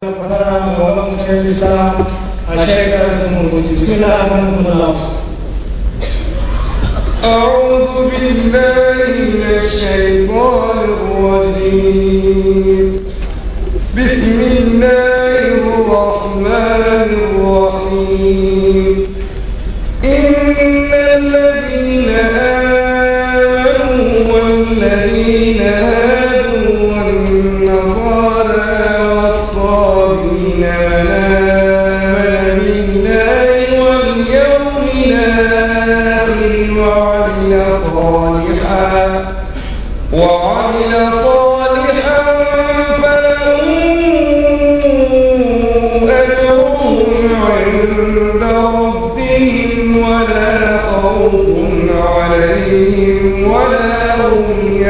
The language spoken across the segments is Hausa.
أعوذ بالله من الشيطان الرجيم بسم الله الرحمن الرحيم إن الذين آمنوا والذين هادوا والنصارى والصابين من آمن بالله واليوم الآخر وعمل صالحا وعمل صالحا فلهم أجرهم عند ربهم ولا خوف عليهم ولا هم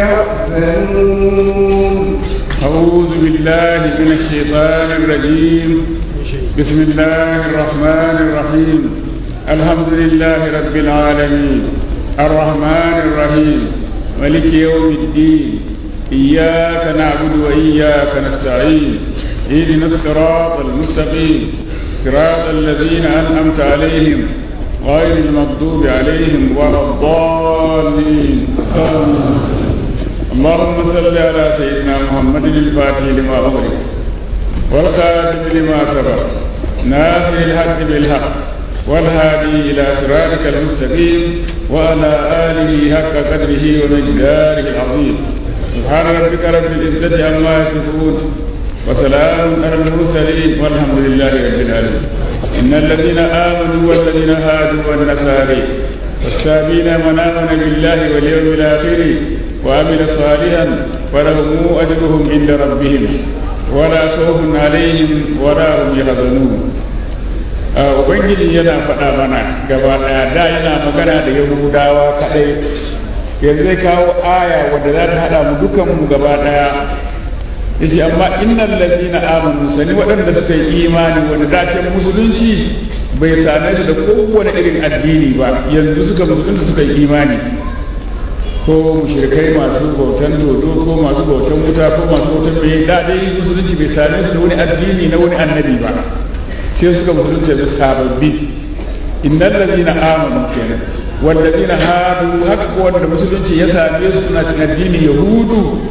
يحزنون أعوذ بالله من الشيطان الرجيم بسم الله الرحمن الرحيم الحمد لله رب العالمين الرحمن الرحيم ملك يوم الدين إياك نعبد وإياك نستعين اهدنا الصراط المستقيم صراط الذين أنعمت عليهم غير المغضوب عليهم ولا الضالين آمين. اللهم صل على سيدنا محمد الفاتح لما أغلق والخاتم لما سبق ناصر الحق بالحق والهادي إلى صراطك المستقيم وعلى آله حق قدره ومقداره العظيم سبحان ربك رب العزة عما يصفون وسلام على المرسلين والحمد لله رب العالمين إن الذين آمنوا والذين هادوا والنصارى والسابين من آمن بالله واليوم الآخر وعمل صالحا فلهم أجرهم عند ربهم ولا خوف عليهم ولا هم يحزنون ubangiji yana faɗa mana gaba ɗaya da yana magana da yahudawa kaɗai yanzu zai kawo aya wadda za ta haɗa mu dukan mu gaba ɗaya yace amma innal ladina amanu sani waɗanda suka yi imani wanda dacen musulunci bai same su da kowane irin addini ba yanzu suka musulunci suka yi imani ko mushrikai masu bautan dodo ko masu bautan wuta ko masu bautan mai da dai musulunci bai same su da wani addini na wani annabi ba sai suka musulunci da sababbi innal ladina amanu kenan wal ladina hadu haka ko wanda musulunci ya same su suna cikin addini yahudu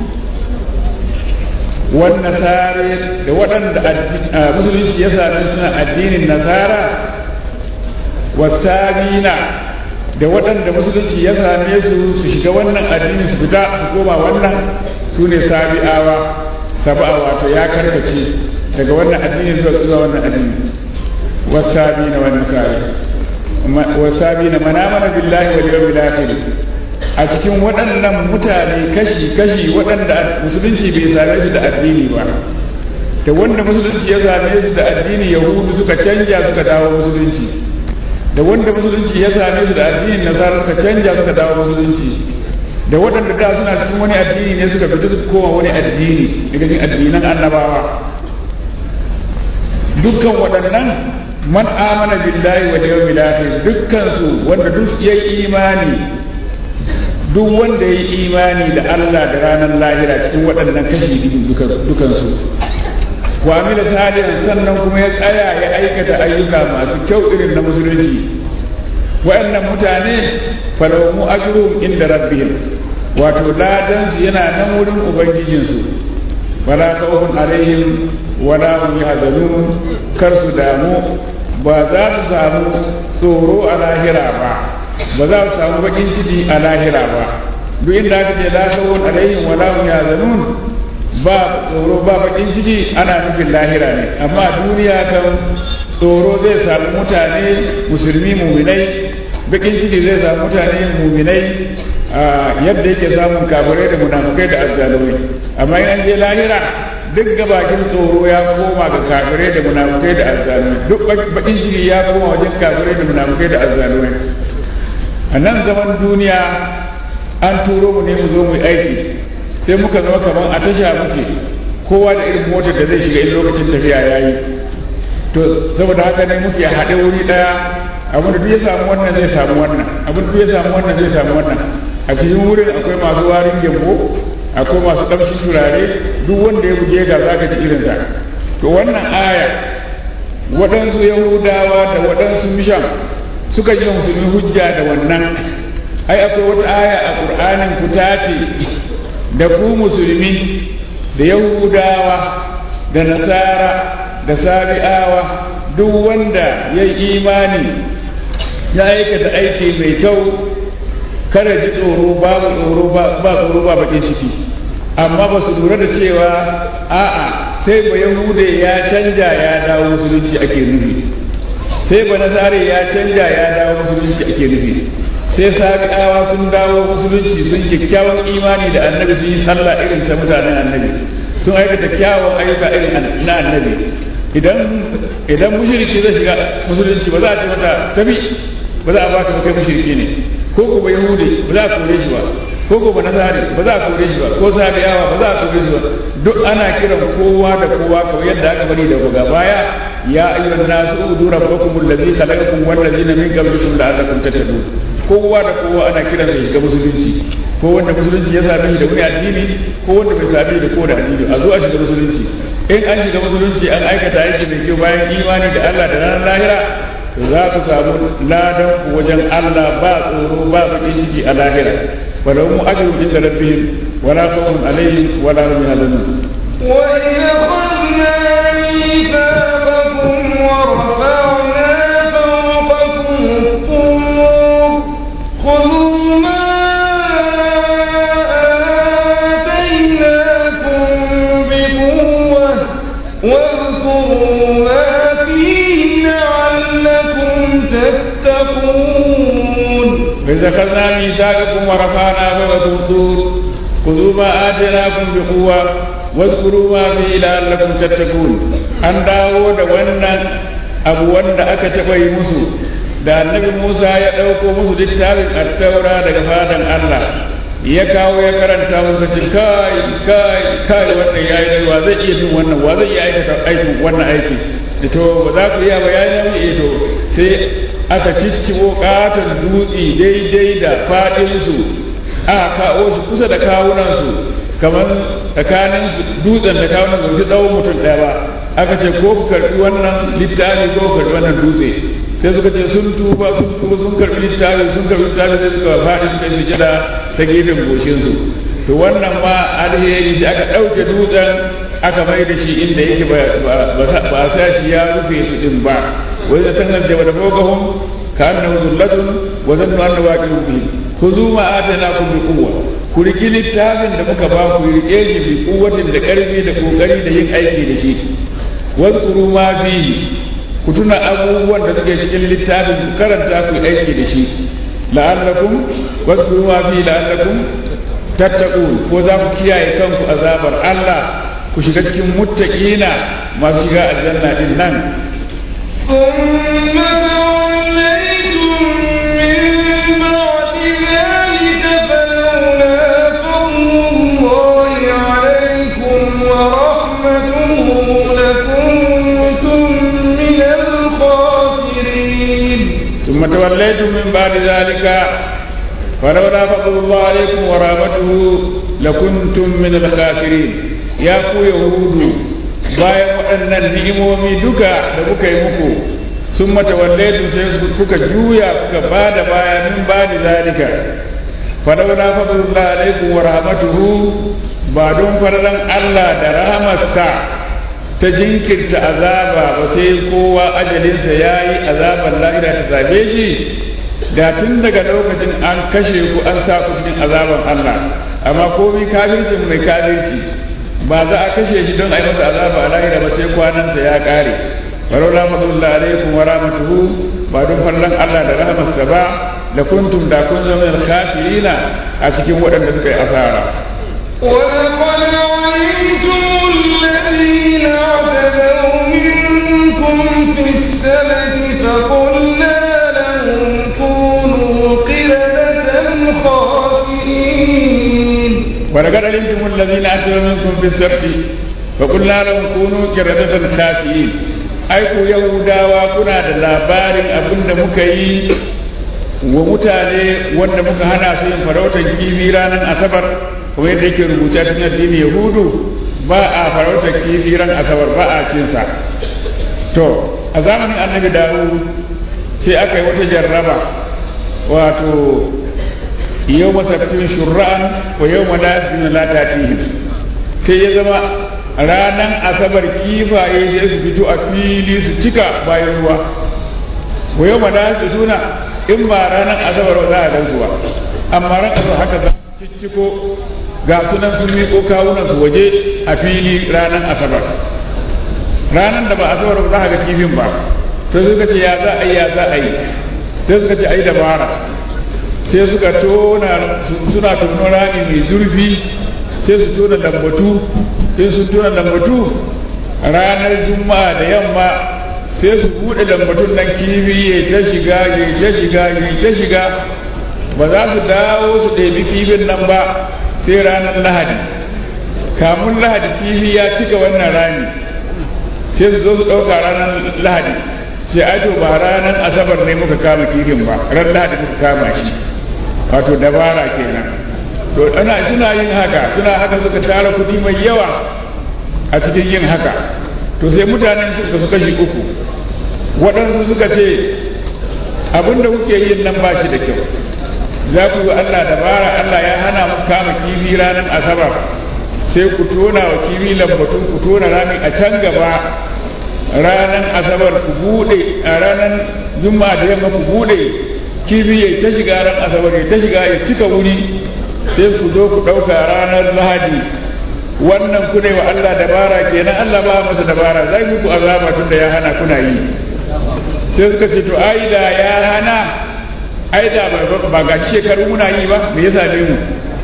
wan nasara da waɗanda musulunci ya same su suna addinin nasara wasabina da waɗanda musulunci ya same su su shiga wannan addini su fita su koma wannan su ne sabi'awa saba'a wato ya karkace daga wannan addini zuwa zuwa wannan addini wasabina wan nasari wasabina man amana billahi wal yawmil akhir a cikin waɗannan mutane kashi kashi waɗanda musulunci bai same su da addini ba da wanda musulunci ya same su da addini yahudu suka canja suka dawo musulunci da wanda musulunci ya same su da addinin nasara suka canja suka dawo musulunci da waɗanda da suna cikin wani addini ne suka fita su koma wani addini daga cikin addinan annabawa dukkan waɗannan man amana billahi wa yawmil akhir dukkan su wanda duk yayi imani duk wanda yayi imani da Allah da ranar lahira cikin waɗannan kashi dukan su wa amila salihan sannan kuma ya tsaya ya aikata ayyuka masu kyau irin na musulunci wa'annan mutane falamu ajruhum inda rabbihim wato ladan su yana nan wurin ubangijin su wala khawfun alaihim wala hum yahzanun kar su damu ba za su samu tsoro a lahira ba ba za su samu bakin ciki a lahira ba duk inda aka ce la khawfun alaihim wala hum yahzanun ba tsoro ba bakin ciki ana nufin lahira ne amma duniya kan tsoro zai samu mutane musulmi muminai bakin ciki zai samu mutane muminai yadda yake samun kafirai da munafukai da azzalumai amma in an je lahira duk gabakin tsoro ya koma ga kafirai da munafukai da azzalumai duk bakin ciki ya koma wajen kafirai da munafukai da azzalumai a nan zaman duniya an turo mu ne mu zo mu aiki sai muka zama kamar a tasha muke kowa da irin motar da zai shiga in lokacin tafiya ya yi to saboda haka ne muke haɗe wuri ɗaya abin da duk ya samu wannan zai samu wannan abin da duk ya samu wannan zai samu wannan a cikin wurin akwai masu warin gembo akwai masu ƙamshin turare duk wanda ya buge ga zaka ji irinsa to to wannan aya waɗansu yahudawa da waɗansu misham suka yi musulmi hujja da wannan ai akwai wata aya a ƙur'anin ku tace da ku musulmi da yahudawa da nasara da sabi'awa duk wanda ya yi imani ya aikata aiki mai kyau kada ji tsoro babu tsoro ba tsoro ba bakin ciki amma ba su lura da cewa a'a sai ba yahude ya canja ya dawo musulunci ake nufi sai ba nasare ya canja ya dawo musulunci ake nufi sai sabi'awa sun dawo musulunci sun kyakkyawan imani da annabi sun yi sallah irin ta mutanen annabi sun aikata kyawun ayyuka irin na annabi idan idan mushriki zai shiga musulunci ba za a ce mata tabi ba za a baka kai mushriki ne ko ko ba yahudi ba za a kore shi ba ko ko ba nasari ba za a kore shi ba ko sabiyawa ba za a kore shi ba duk ana kiran kowa da kowa kamar yadda aka bari da goga baya ya ayyuhan nasu udu rabbakum allazi khalaqakum wal ladina min qablikum la'allakum tattaqun kowa da kowa ana kiran sa shiga musulunci ko wanda musulunci ya same shi da wani addini ko wanda bai same da ko da addini a zo a shiga musulunci in an shiga musulunci an aikata aiki mai kyau bayan imani da Allah da ranar lahira za ku samu ladan ku wajen Allah ba tsoro ba bakin ciki a lahira ولهم أجر عند ربهم ولا خوف عليهم ولا هم يحزنون وإذ أخذنا ميثاقكم ورفعنا فوقكم الطور خذوا ما آتيناكم بقوة واذكروا ما فيه لعلكم تتقون وإذا أخذنا ميثاقكم ورفعنا فوقكم الطور خذوا ما آتيناكم بقوة واذكروا ما فيه لعلكم تتقون أن داود wannan abu wanda aka taɓa yi musu da annabi Musa ya ɗauko musu littafin attaura daga fadan Allah ya kawo ya karanta musu ce kai kai kai wannan yayi dai wa zai iya yin wannan wa zai iya aikata aikin wannan aiki to ba za ku iya bayani eh to sai aka ciccibo katon dutse daidai da faɗinsu aka kawo shi kusa da kawunansu kamar tsakanin dutsen da kawunan su fi tsawon mutum ɗaya ba aka ce ko ku karɓi wannan littafi ko ku karɓi wannan dutse sai suka ce sun tuba sun tuba sun karɓi littafi sun karɓi littafi sai suka faɗi suka yi sujada ta gefen goshinsu to wannan ma alheri sai aka ɗauke dutsen aka mai da shi inda yake ba a sa shi ya rufe su din ba wai da tannan jaba da fogahum ka annahu zullatun wa zannu anna waqi'un bihi khudhu ma atainakum bi quwwa ku riki littafin da muka ba ku rike shi bi quwwatin da karfi da kokari da yin aiki da shi wadhkuru ma fihi ku tuna abubuwan da suke cikin littafin ku karanta ku aiki da shi la'allakum wadhkuru ma fihi la'allakum tattaqun ko za ku kiyaye kanku azabar Allah ku shiga cikin muttaqina masu shiga aljanna din nan ثم توليتم من بعد ذلك فلولا فضل الله عليكم ورحمته لكنتم من الخاسرين ثم توليتم من بعد ذلك فلولا فضل الله عليكم ورحمته لكنتم من الخاسرين يا ku yahudu bayan waɗannan ni'imomi duka da muka yi muku sun matawallaitu sai kuka juya kuka ba da baya min ba da zalika falaula fadlullah alaikum wa rahmatuhu ba don falalan Allah da rahamarsa ta jinkirta azaba ba sai kowa ajalinsa ya yi azaban lahira ta zabe shi da tun daga lokacin an kashe ku an sa ku cikin azaban Allah amma komai kafircin mai kafirci ba za a kashe shi don a yi masa azaba a lahira ba sai kwanansa ya kare farola fadlullah alaikum wa rahmatuhu ba don fallan Allah da rahmarsa ba la kuntum da kun zama al khasirina a cikin waɗanda suka yi asara ولقد علمتم الذين اعتدوا منكم في السبت فقلنا لهم كونوا قردة خاسئين ولقد علمتم الذين اتوا منكم في السبت فقلنا لهم كونوا قردة خاسئين ai ku yahudawa kuna da labarin abin da muka yi wa mutane wanda muka hana su yin farautar kifi ranar asabar kuma yadda yake rubuce a cikin addinin yahudu ba a farauta kifi ran asabar ba a cinsa to a zamanin annabi dawo sai aka yi wata jarraba wato yau masarcin shura'an wa yau malasibin latatihim sai ya zama ranar asabar kifaye sai su fito a fili su cika bayan ruwa wa yau malasibin in ba ranar asabar ba za a gan su ba amma ran asabar haka za su cicciko ga sunan sun miƙo kawunan su waje a fili ranar asabar ranar da ba asabar ba za a ga kifin ba to suka ce ya za a yi ya za a yi sai suka ce a yi dabara sai suka tona suna tono rami mai zurfi sai su tona lambatu in sun tona lambatu ranar juma'a da yamma sai su buɗe lambatun nan kifi ya ta shiga ya ta shiga ya ta shiga ba za su dawo su ɗebi kifin nan ba sai ranar lahadi kamun lahadi kifi ya cika wannan rami sai su zo su ɗauka ranar lahadi sai aito ba ranar asabar ne muka kama kifin ba ran lahadi muka kama shi wato dabara kenan to ana suna yin haka suna haka suka tara kuɗi mai yawa a cikin yin haka to sai mutanen suka su kashi uku waɗansu suka ce abinda kuke yin nan ba shi da kyau za ku yi Allah dabara Allah ya hana mu kama kifi ranar asabar sai ku tona wa kifi lambatu ku tona rami a can gaba ranar asabar ku bude a ranar juma'a da yamma ku bude kifi ya ta shiga ran asabar ya ta shiga ya cika wuri sai ku zo ku ɗauka ranar lahadi wannan ku ne wa Allah dabara kenan Allah ba masa dabara zai muku azaba tun da ya hana kuna yi sai suka ce to ai da ya hana ai da ba ga shekaru muna yi ba me ya same mu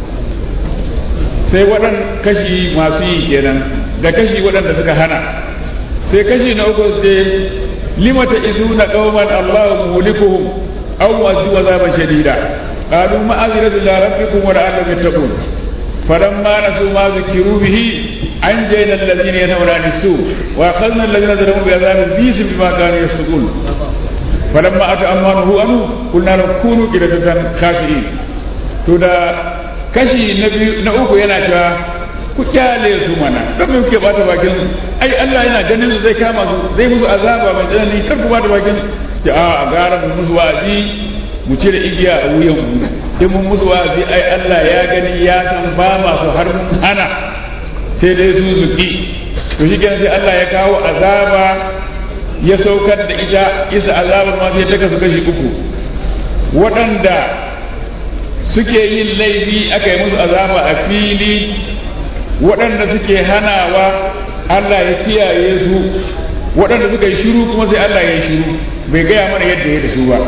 sai waɗan kashi masu yi kenan da kashi waɗanda suka hana sai kashi na uku ce limata izuna qauman Allahu mulikuhum aw wazu azaban shadida qalu ma'aziratu ila rabbikum wa la'allahum yattaqun falamma nasu ma zukiru bihi anjayna alladhina yanhauna 'anis su wa akhadna alladhina zalamu bi'adhabin bi'sin bima kanu yafsukun falamma ata amanu anu kunna lam kunu qiradatan khafirin to da kashi na biyu na uku yana cewa ku kyale su mana don me kuke bata bakin su ai Allah yana ganin su zai kama su zai musu azaba mai tsanani kar ku bata bakin su a a gara mu musu wa'azi mu cire igiya a wuyan mu in mun musu wa'azi ai Allah ya gani ya san ba masu har mun hana sai dai su su ki to shi sai Allah ya kawo azaba ya saukar da ita isa azabar ma sai ta kasu kashi uku waɗanda suke yin laifi aka yi musu azaba a fili waɗanda suke hanawa Allah ya kiyaye su waɗanda suka yi shiru kuma sai Allah ya yi shiru bai gaya mana yadda ya da su ba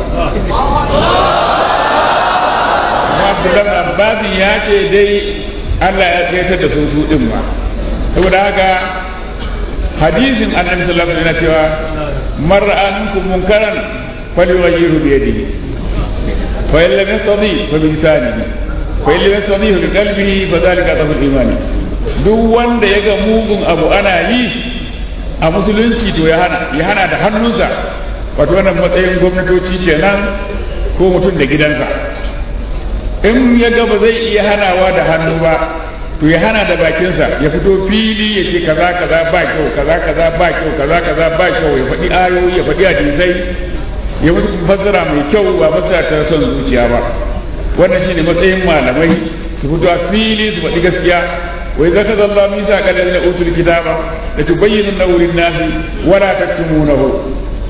Abdullahi Abbasin ya ce dai Allah ya tsayar da sun su ɗin ba saboda haka hadisin annabi sallallahu alaihi wasallam cewa man ra'a minkum munkaran falyughayyiru bi yadihi fa in lam yastati fa bi lisanihi fa in lam yastati bi qalbihi fa dhalika dhaful imani duk wanda ya ga mugun abu ana yi a musulunci to ya hana ya hana da hannunsa wato wannan matsayin gwamnatoci kenan ko mutum da gidansa in ya ga ba zai iya hanawa da hannu ba to ya hana da bakinsa ya fito fili ya ce kaza kaza ba kyau kaza kaza ba kyau kaza kaza ba kyau ya faɗi ayoyi ya faɗi hadisai ya musu fassara mai kyau ba fassara ta son zuciya ba wannan shine matsayin malamai su fito a fili su faɗi gaskiya wa idza kaza Allah misa qala lil utul kitaba la tubayyinunahu lin nasi wa la taktumunahu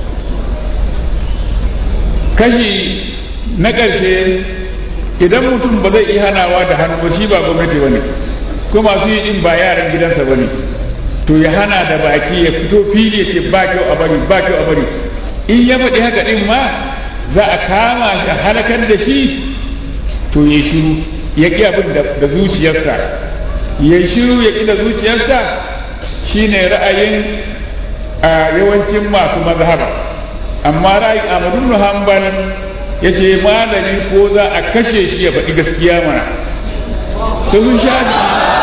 kashi na ƙarshe idan mutum ba zai iya hanawa da hannu ba shi ba gwamnati ba ne ko masu yi din ba yaran gidansa ba ne to ya hana da baki ya fito fili ya ce ba kyau a bari ba kyau a bari in ya faɗi haka din ma za a kama shi a halakar da shi to ya shiru ya ƙi abin da zuciyarsa ya shiru ya ƙi da zuciyarsa shine ra'ayin a yawancin masu mazhaba amma ra'ayin Ahmadu bin Hanbal ya ce malami ko za a kashe shi ya faɗi gaskiya mana sai sun shafi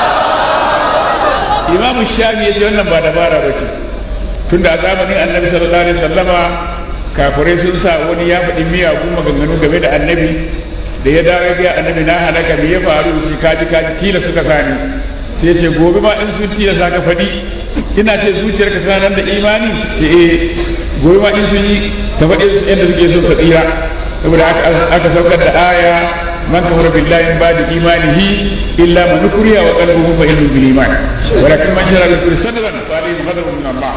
imamu shafi ya ce wannan ba dabara ba ce tun da a zamanin annabi sallallahu alaihi sallama kafirai sun sa wani ya faɗi miyagun maganganu game da annabi da ya dawo ga annabi na halaka me ya faru shi kaji kaji kila suka sani sai ce gobe ma in sun tilasta ka faɗi ina ce zuciyarka tana nan da imani ce eh gobe ma in sun yi ka faɗi yadda suke so ka tsira saboda aka saukar da aya man kafara billahi min ba'di imanihi illa man ukriya wa qalbuhu fa innahu bil iman walakin man shara bil kufri sadran fa alayhi ghadabun min Allah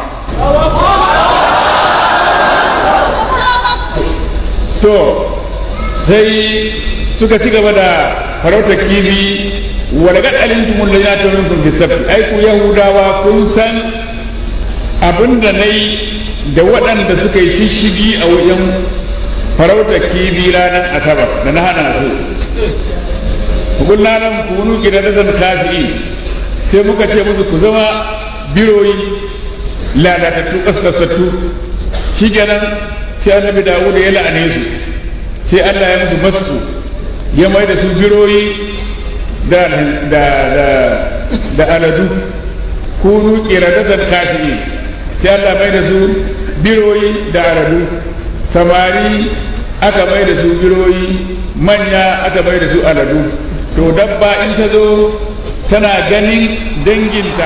to sai suka ci gaba da farautar kibi walagat alimtumul ladina taminkum bisabt ai ku yahudawa kun san abinda nayi da waɗanda suka yi shishigi a wajen farautar kibi ranar asabar da na hana su hukunna nan kunu gidanazan kafi'i sai muka ce musu ku zama biroyi lalatattu kaskasattu shi kenan sai annabi dawud ya la'ane su sai Allah ya musu masu ya mai da su biroyi da da da da aladu kunu qiradatan kafi'i sai Allah mai da su biroyi da aladu samari aka mai da su biroyi manya aka mai da su aladu to dabba in ta zo tana ganin danginta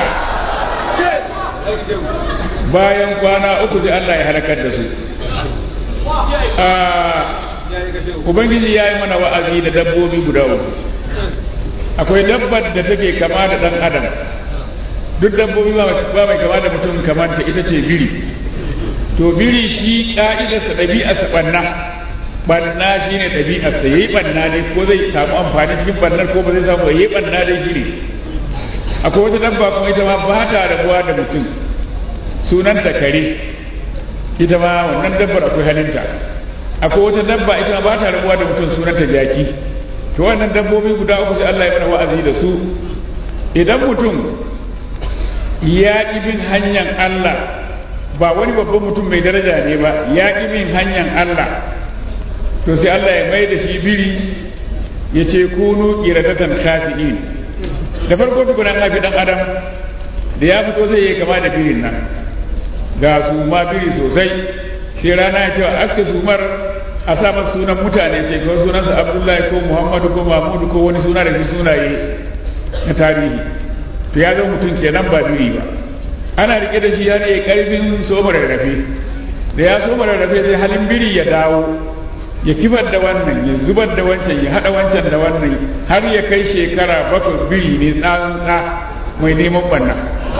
bayan kwana uku sai Allah ya halakar da su ubangiji ya yi mana wa'azi da dabbobi guda uku akwai dabbar da take kama da dan adam duk dabbobi ba mai kama da mutum kamanta ita ce biri to biri shi ka'idarsa ɗabi'arsa ɓanna ɓanna shi ne ɗabi'arsa ya yi ɓanna ne ko zai samu amfani cikin ɓannar ko ba zai samu ya yi ɓanna dai shi ne akwai wata dabba kuma ita ma ba ta rabuwa da mutum sunanta kare ita ma wannan dabbar akwai halinta akwai wata dabba ita ma ba ta rabuwa da mutum sunanta jaki to wannan dabbobi guda uku sai Allah ya mana wa'azi da su idan mutum ya ƙi bin hanyar Allah ba wani babban mutum mai daraja ne ba ya ƙi bin hanyar Allah to sai Allah ya mai da shi biri ya ce kunu qiradatan khasi'in da farko tukuna an haifi dan adam da ya fito sai ya kama da birin nan ga su ma biri sosai sai rana ya cewa aske sumar a sa masa sunan mutane ce ko sunansa abdullahi ko muhammadu ko mahmudu ko wani suna da shi sunaye na tarihi to ya zama mutum kenan ba biri ba ana rike da shi har ya karfin soma rarrafe da ya soma rarrafe sai halin biri ya dawo ya kifar da wannan ya zubar da wancan ya hada wancan da wannan har ya kai shekara bakwai biri ne tsantsa mai neman banna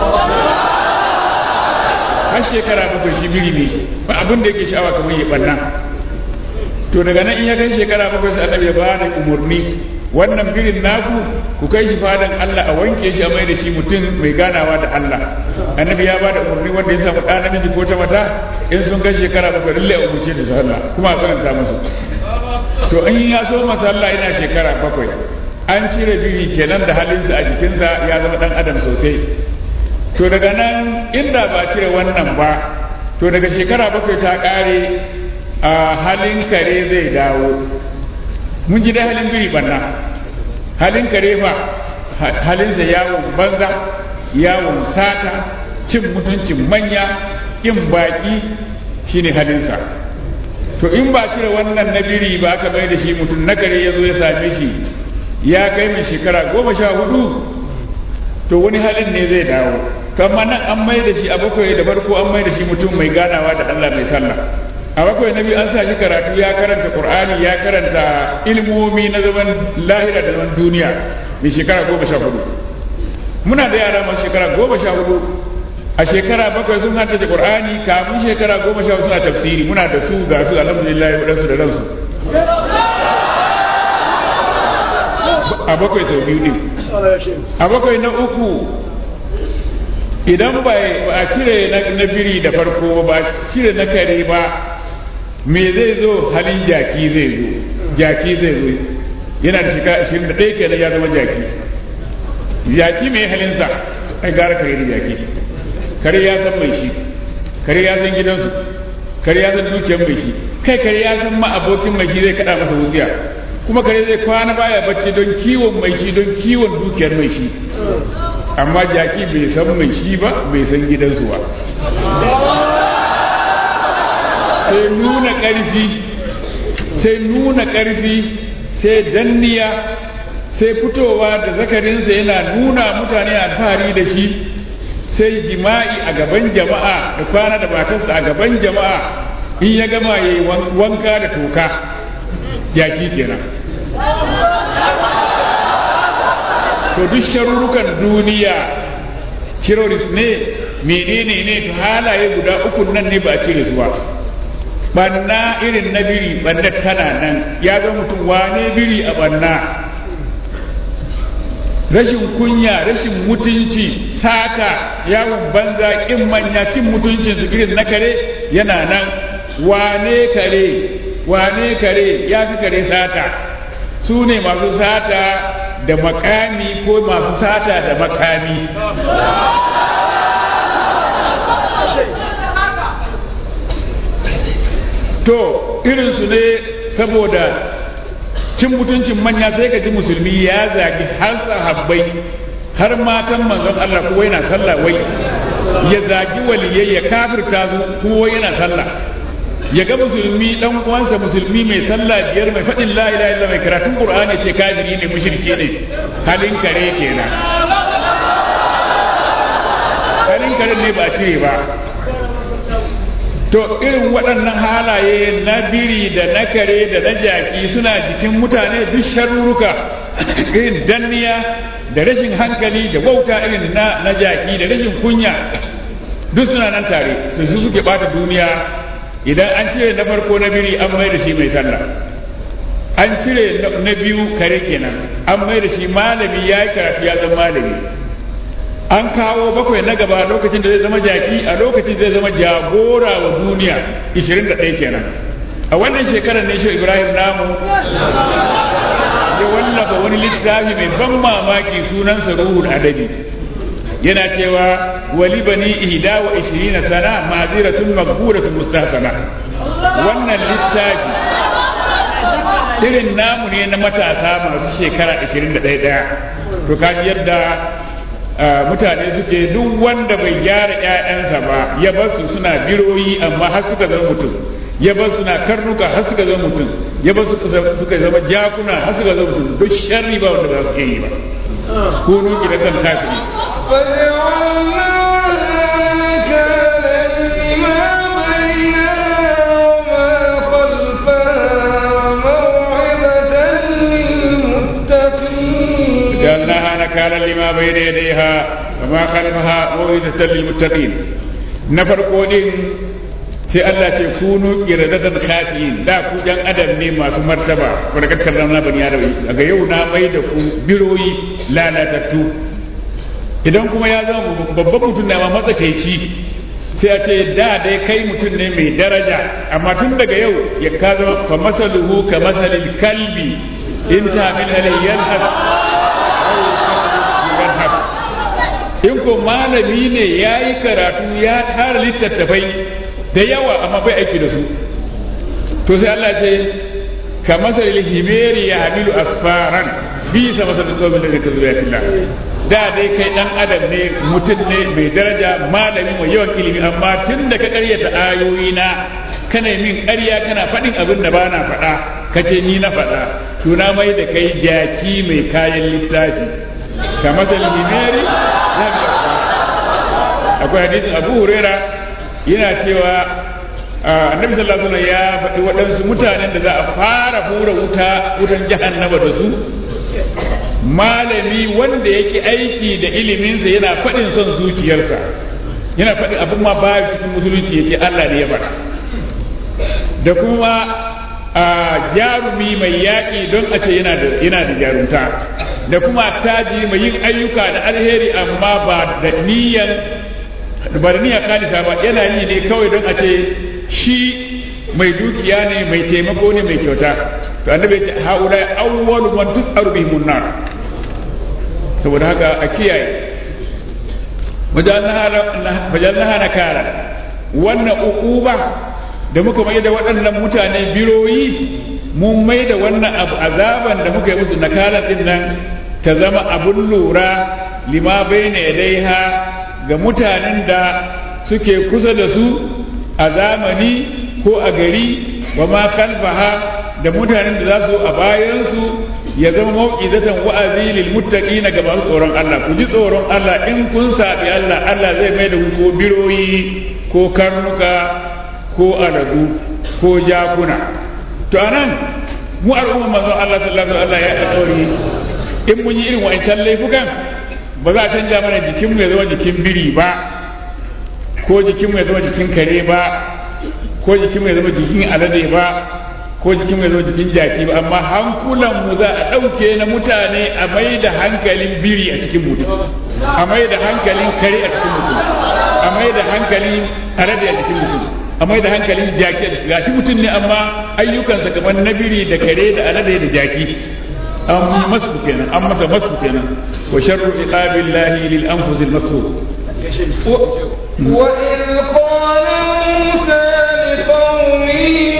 har shekara bakwai shi biri ne ba abin da yake sha'awa kamar ya banna to daga nan in ya kai shekara bakwai sai annabi ya ba da umarni wannan birin naku ku kai shi fadan Allah a wanke shi a mai da shi mutum mai ganawa da Allah annabi ya ba da umarni wanda ya samu ɗan namiji ko ta mata in sun kai shekara bakwai lalle a umarce da sallah kuma a karanta musu to in ya so masalla ina shekara bakwai an cire biri kenan da halinsa a jikinsa ya zama ɗan adam sosai to daga nan inda ba cire wannan ba to daga shekara bakwai ta ƙare a halin kare zai dawo mun ji da halin biri banna halin kare fa halinsa yawon banza yawon sata cin mutuncin manya ƙin baƙi shine halinsa to in ba cire wannan na biri ba aka mai da shi mutum na kare ya zo ya same shi ya kai mai shekara goma sha hudu to wani halin ne zai dawo kamar nan an mai da shi a bakwai da farko an mai da shi mutum mai ganawa da Allah mai sallah a bakwai na biyu an sa shi karatu ya karanta qur'ani ya karanta ilmomi na zaman lahira da zaman duniya mai shekara goma sha hudu muna da yara masu shekara goma sha hudu a shekara bakwai sun haddace qur'ani kafin shekara goma sha suna tafsiri muna da su ga su alhamdulillah waɗansu da ransu a bakwai sau biyu ne a bakwai na uku idan ba a cire na biri da farko ba a cire na kare ba me zai zo halin jaki zai zo jaki zai zo yana da shekara ashirin da ɗaya kenan ya zama jaki jaki mai halinsa ai gara kare da jaki kare ya san mai shi kare ya san gidansu kare ya san dukiyar mai shi kai kare ya san ma abokin mai shi zai kada masa wutsiya kuma kare zai kwana baya bacci don kiwon mai shi don kiwon dukiyar mai shi amma jaki bai san mai shi ba bai san gidansu ba sai nuna ƙarfi sai nuna ƙarfi sai danniya sai fitowa da zakarinsa yana nuna mutane alfahari da shi sai jima'i a gaban jama'a da kwana da matarsa a gaban jama'a in ya gama ya yi wanka da toka jaki kenan to duk sharurrukan duniya terrorist ne menene ne ta halaye guda uku nan ne ba a cire su ba banna irin na biri banna tana nan ya ga mutum wane biri a banna rashin kunya rashin mutunci sata yawon banza kin manya cin mutuncin su irin na kare yana nan wane kare wane kare ya fi kare sata su ne masu sata da makami ko masu sata da makami to irinsu ne saboda cin mutuncin manya sai ka ji musulmi ya zagi har sahabbai har matan manzon Allah kuwa yana sallah wai ya zagi waliyai ya kafirta su kuwa yana sallah ya ga musulmi dan uwansa musulmi mai sallah biyar mai faɗin la ilaha illa mai karatun qur'ani ce kafiri ne mushriki ne halin kare kenan halin kare ne ba cire ba to irin waɗannan halaye na biri da na kare da na jaki suna jikin mutane duk sharruruka irin danniya da rashin hankali da wauta irin na, na jaki da rashin kunya duk suna nan tare to su suke bata duniya idan an cire na farko na biri an mai da shi mai sallah an cire na biyu kare kenan an mai da shi malami ya yi karatu ya zama malami an kawo bakwai na gaba lokacin da zai zama jaki a lokacin zai zama jagora wa duniya 21 kenan a wannan shekarar ne shi ibrahim namu ya wallafa wani littafi mai ban mamaki sunansa ruhul adabi yana cewa wali bani ihda wa ishirina sana maziratun maqburatun mustahsana wannan littafi irin namu ne na matasa masu shekara 21 to kaji yadda mutane suke duk wanda bai gyara ƴaƴansa ba ya bar su suna biroyi amma har suka zama mutum ya bar suna karnuka har suka zama mutum ya bar suka zama jakuna har suka zama mutum duk sharri ba wanda ba su yi ba kunu gidan kafiri جعلناها نكالا لما بين يديها وما خلفها موعظة للمتقين نفر قولين sai Allah ce kunu iradatan khatiyin da ku yan adam ne masu martaba wanda kakkar na bani adam daga yau na mai da ku biroyi lalatattu idan kuma ya zama babban mutum ne ma matsakaici sai a ce da dai kai mutum ne mai daraja amma tun daga yau ya ka zama fa masaluhu ka masalil kalbi in ta min alayyan in ko malami ne ya yi karatu ya tara littattafai da yawa amma bai aiki da su to sai Allah ce ka masalil himeri ya hamilu asfaran bi sa masalil qawmin da ka zuriya tillah da dai kai dan adam ne mutum ne mai daraja malami mai yawan ilimi amma tun da ka karyata ayoyi na kana min ƙarya kana faɗin abin da bana faɗa kace ni na faɗa tuna mai da kai jaki mai kayan littafi ka masalil himeri ya akwai hadisin abu huraira yana cewa annabi sallallahu alaihi ya faɗi waɗansu mutanen da za a fara hura wuta wutan jahannama da su malami wanda yake aiki da iliminsa yana faɗin son zuciyarsa yana faɗin abin ma baya cikin musulunci yake Allah ne ya faɗa da kuma jarumi mai yaƙi don a ce yana da jarumta da kuma tajiri mai yin ayyuka da alheri amma ba da niyan ba da niyyar khalisa ba yana yi ne kawai don a ce shi mai dukiya ne mai taimako ne mai kyauta to annabi ya ce haula awwalu man tus'aru bihim nar saboda haka a kiyaye wajalnaha na kara wannan ukuba da muka mai da waɗannan mutane biroyi mun mai da wannan abu azaban da muka yi musu nakalan din nan ta zama abun lura lima bai ne daiha ga mutanen da suke kusa da su a zamani ko a gari wa ma khalfaha da mutanen da za su a bayansu ya zama mau'izatan wa'azi lil muttaqina ga masu tsoron Allah ku ji tsoron Allah in kun sabi Allah Allah zai mai da ku ko biroyi ko karnuka ko aladu ko jakuna to anan mu al'umma manzon Allah sallallahu alaihi wasallam ya alƙawari in mun yi irin wa'ancan laifukan ba za a canja mana jikin mu ya zama jikin biri ba ko jikin mu ya zama jikin kare ba ko jikin mu ya zama jikin alade ba ko jikin mai zo jikin jaki ba amma hankulan mu za a ɗauke na mutane a mai da hankalin biri a cikin mutum a mai da hankalin kare a cikin mutum a mai da hankalin arabi a cikin mutum a mai da hankalin jaki a cikin gashi mutum ne amma ayyukansa kamar na biri da kare da alade da jaki an yi masu kenan an masa masu kenan wa sharru iqabillahi lil anfusil masrur وإذ قال موسى لقومه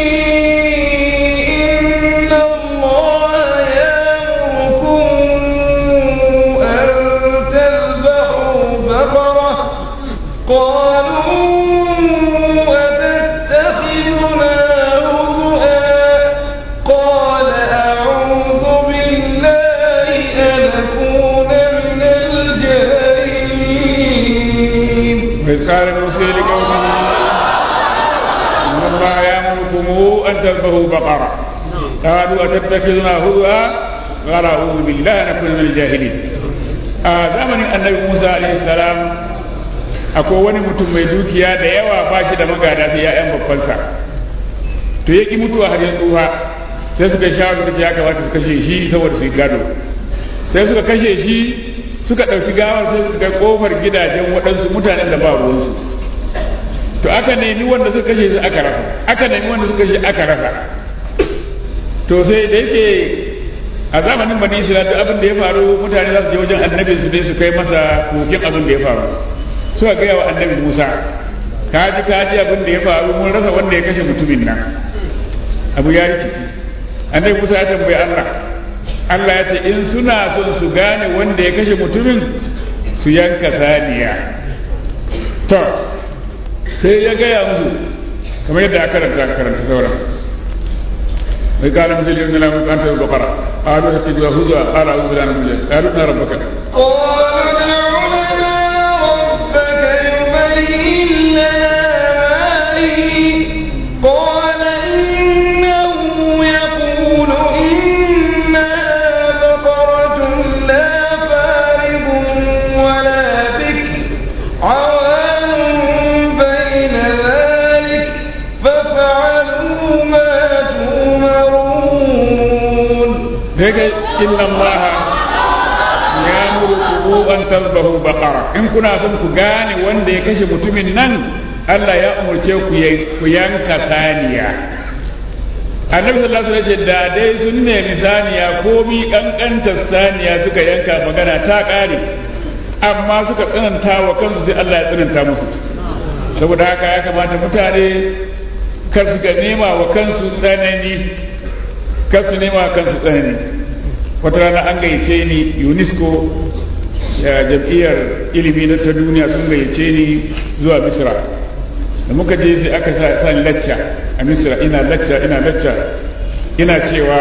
قال موسى لقومه إن الله يأمركم أن تذبحوا بقرة قالوا أتتخذنا هزوا قال أعوذ بالله نكون من الجاهلين a zamanin annabi musa alaihi salam akwai wani mutum mai dukiya da yawa ba shi da magada sai ya'yan babbansa to ya ki mutuwa har ya tsufa sai suka sha da ya kamata su kashe shi saboda su yi gado sai suka kashe shi suka ɗauki gawar sai suka kai kofar gidajen waɗansu mutanen da ba ruwansu to aka nemi wanda suka kashe su aka rafa aka nemi wanda suka kashe aka rafa to sai da yake a zamanin bani isra'ila duk abin da ya faru mutane za su je wajen annabi su ne su kai masa kokin abin da ya faru suka gaya wa annabi musa ka ji ka ji abin da ya faru mun rasa wanda ya kashe mutumin nan abu ya rikici annabi musa ya tambayi allah allah ya ce in suna son su gane wanda ya kashe mutumin su yanka saniya to sai ya gaya musu kamar yadda aka karanta karanta sauran وقال مثل ابن الله أنت البقرة قالوا اتقوا هزوا قال أعوذ بالله من الجهل قالوا ابن ربك قالوا ادع لنا ربك يبين لنا ما هي قال إنه يقول إنها بقرة لا فارغ ولا بكر عوان بين ذلك فافعلوا ما تؤمرون daga inna Allah ya murku an tazbahu baqara in kuna son ku gane wanda ya kashe mutumin nan Allah ya umurce ku ku yanka saniya annabi sallallahu alaihi wasallam da dai sun nemi saniya ko mi kankantar saniya suka yanka magana ta kare amma suka tsananta wa kansu sai Allah ya tsananta musu saboda haka ya kamata mutane kar su ga nema wa kansu tsanani kar su nema wa kansu tsanani wata rana an gayyace ni unesco jam'iyyar ilimi na ta duniya sun gayyace ni zuwa misra da muka je sai aka sa san lacca a misra ina lacca ina lacca ina cewa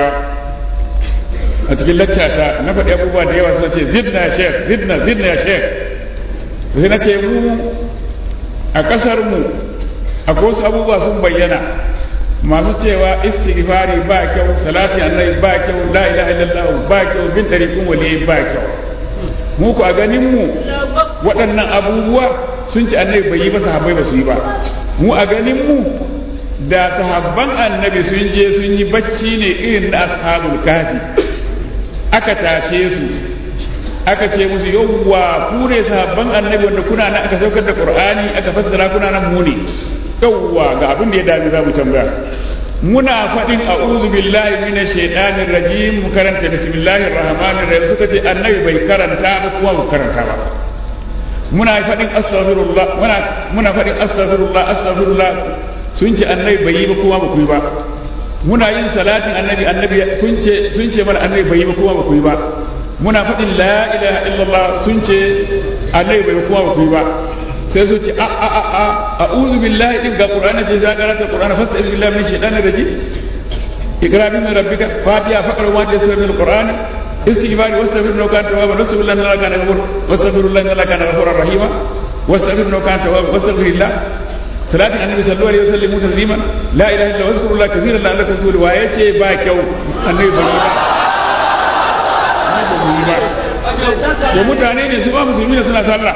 a cikin lacca ta na faɗi abubuwa da yawa suna ce zidna shek zidna zidna shek sai na ce mu a ƙasar mu akwai wasu abubuwa sun bayyana masu cewa istighfari ba kyau salati annabi ba kyau la ilaha illallah ba kyau bin tariqun wali ba kyau mu ku a ganin mu waɗannan abubuwa sun ci annabi bai yi ba sahabbai ba su yi ba mu a ganin mu da sahabban annabi sun je sun yi bacci ne irin na ashabul kafi aka tashe su aka ce musu yawwa ku ne sahabban annabi wanda kuna nan aka saukar da qur'ani aka fassara kuna nan mu ne yawwa ga abin da ya dami za mu tambaya muna faɗin a'udhu billahi minash shaitanir rajim mu karanta bismillahir rahmanir rahim suka ce annabi bai karanta ba kuma mu karanta ba muna faɗin astaghfirullah muna muna faɗin astaghfirullah astaghfirullah sun ce annabi bai yi ba kuma ba ku yi ba muna yin salatin annabi annabi kun ce sun ce mana annabi bai yi ba kuma ba ku yi ba muna faɗin la ilaha illallah sun ce annabi bai kuma ba ku yi ba sai su ce a a a a a'udhu billahi din ga qur'ani ce za karanta qur'ani fasta billahi min shaitanir rajim ikra bismi rabbika fatiha faqra ma tayassara min alquran istighfar wastaghfir innahu kana tawwaban wastaghfir innahu kana ghafur wastaghfir innahu kana ghafurar rahima wastaghfir innahu kana tawwaban wastaghfir salatin annabi sallallahu alaihi wasallam tasliman la ilaha illa wazkurullah kaseeran la'allakum tuflihun wa yace ba kyau annabi bai ba to mutane ne su ba musulmi ne suna sallah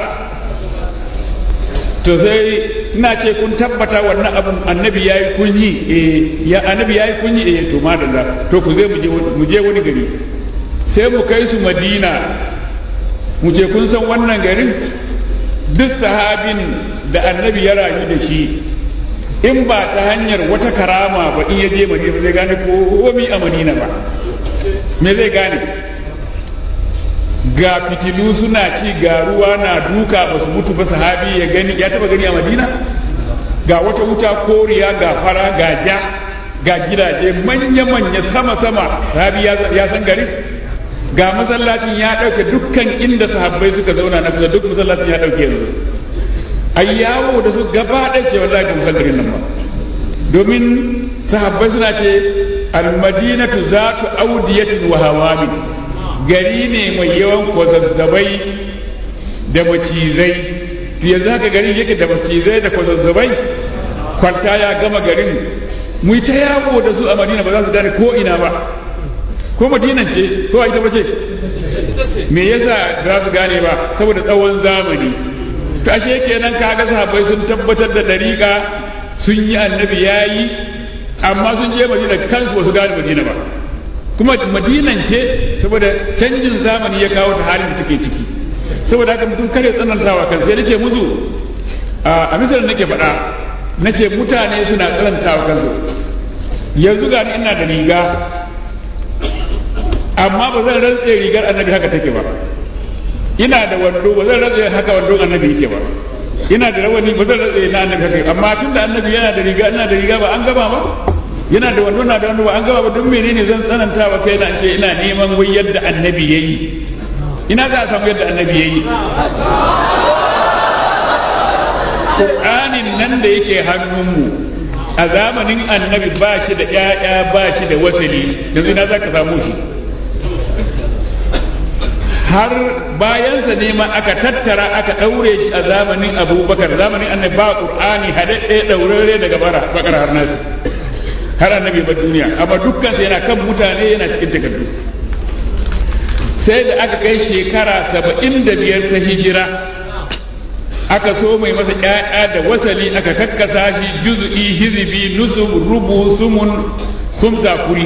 to sai ina ce kun tabbata wannan abun annabi yayi kunyi eh ya annabi yayi kunyi eh to madalla to ku zai mu je wani gari sai mu kai su madina mu ce kun san wannan garin duk sahabin da annabi ya rayu da shi in ba ta hanyar wata karama ba in ya je madina zai gane komi a madina ba me zai gane ga fitilu suna ci ga ruwa na duka ba su mutu ba sahabi ya gani ya taba gani a madina ga wata wuta koriya ga fara ga ja ga gidaje manya-manya sama-sama sahabi ya san garin ga masallacin ya ɗauke dukkan inda sahabbai suka zauna na kusa duk masallacin ya ɗauke yanzu a yawo da su gaba ɗaya ce wallahi ba musan garin nan ba domin sahabbai suna ce almadinatu zatu audiyatin wa hawami gari ne mai yawan kwazazzabai da macizai yanzu haka garin yake da macizai da kwazazzabai kwanta ya gama garin mu ta yawo da su a madina ba za su gane ko ina ba ko madinan ce ko a ita bace me yasa za su gane ba saboda tsawon zamani to ashe kenan kaga sahabbai sun tabbatar da dariƙa sun yi annabi yayi amma sun je madina kansu ba su gane madina ba kuma madinan ce saboda canjin zamani ya kawo ta halin da take ciki saboda haka mutum kare tsanantawa kan sai nace musu a misalin nake faɗa nace mutane suna tsanantawa kansu yanzu ga ni ina da riga amma ba zan rantse rigar annabi haka take ba ina da wando ba zan rantse haka wando annabi yake ba ina da rawani ba zan rantse na annabi haka amma tun da annabi yana da riga ina da riga ba an gama ba yana da wando na da wando ba an gama ba duk menene zan tsananta wa kai na ce ina neman wai yadda annabi yayi ina za a samu yadda annabi yayi Qur'anin nan da yake hannunmu a zamanin annabi ba shi da ƴaƴa ba shi da wasali yanzu ina za ka samu shi har bayansa ne ma aka tattara aka ɗaure shi a zamanin abubakar zamanin annabi ba ƙur'ani haɗaɗɗe ɗaurare daga bara bakar har nasu har annabi ba duniya amma dukkansa yana kan mutane yana cikin takardu sai da aka kai shekara saba'in da biyar ta hijira aka so mai masa ƴaƴa da wasali aka kakkasa shi juz'i hizibi nusub rubu sumun kumsa kuri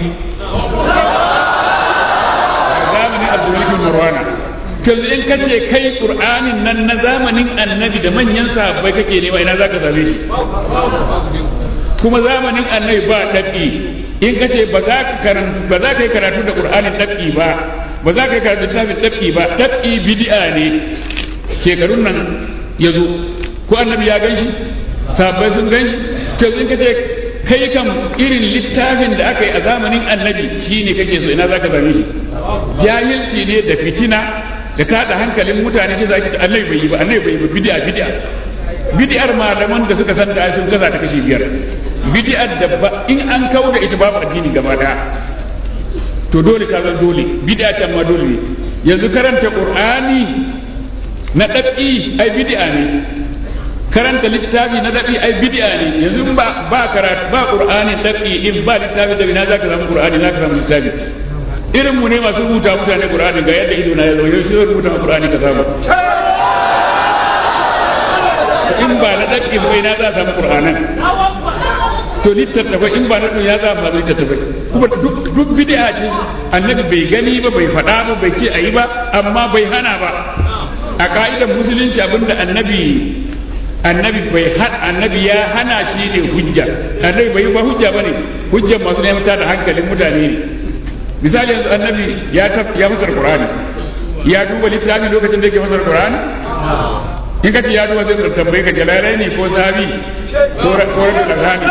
zamanin abdulmalik marwana yanzu in ka ce kai qur'anin nan na zamanin annabi da manyan sahabbai kake nema ina zaka same shi kuma zamanin annabi ba dabi in ka ce ba za ka ba za ka yi karatu da qur'anin dabi ba ba za ka yi karatu da dabi ba dabi bid'a ne shekarun nan ya zo ko annabi ya ganshi sahabbai sun ganshi to in ka ce kai kam irin littafin da aka yi a zamanin annabi shine kake so ina zaka same shi jahilci ne da fitina da tada hankalin mutane shi zaki ta annabi bai yi ba annabi bai yi ba bid'a bid'a bid'ar malaman da suka san da sun kaza ta kashi biyar bid'ar da ba in an kawo da ita babu addini gaba daya to dole ka zan dole bid'a ta ma dole ne yanzu karanta qur'ani na dabi ai bid'a ne karanta littafi na dabi ai bid'a ne yanzu ba ba karatu ba qur'ani dabi in ba littafi da na zaka samu qur'ani na ka samu littafi irin mu ne masu rubuta mutane qur'ani ga yadda ido na ya zo yau sai rubuta qur'ani ka samu in ba na dabi ba na za samu qur'anan to littattafai in ba na ɗin ya za samu littattafai kuma duk bid'a ce annabi bai gani ba bai faɗa ba bai ce ayi ba amma bai hana ba a ka'idar musulunci abinda annabi annabi bai annabi ya hana shi ne hujja annabi bai ba hujja bane hujjar masu neman ta da hankalin mutane ne misali yanzu annabi ya ya fasar qur'ani ya duba littafi lokacin da yake fasar qur'ani in ka ce ya duba zai tambaye ka jalalai ne ko sabi ko rabin alhami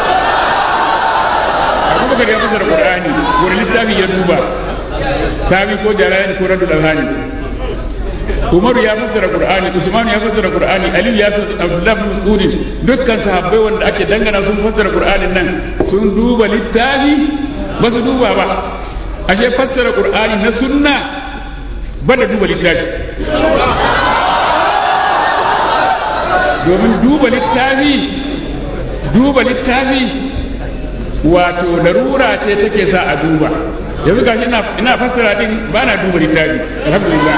abubakar ya fasar qur'ani wani littafi ya duba sabi ko jalalai ko rabin alhami Umar ya fassara Qur'ani Usman ya fassara Qur'ani Ali ya fassara Abdullah bin Mas'ud dukkan sahabbai wanda ake dangana sun fassara Qur'anin nan sun duba littafi ba su duba ba ashe fassara qur'ani na sunna ba da duba littafi domin duba littafi duba littafi wato larura ce take sa a duba yanzu gashi ina fassara din ba na duba littafi alhamdulillah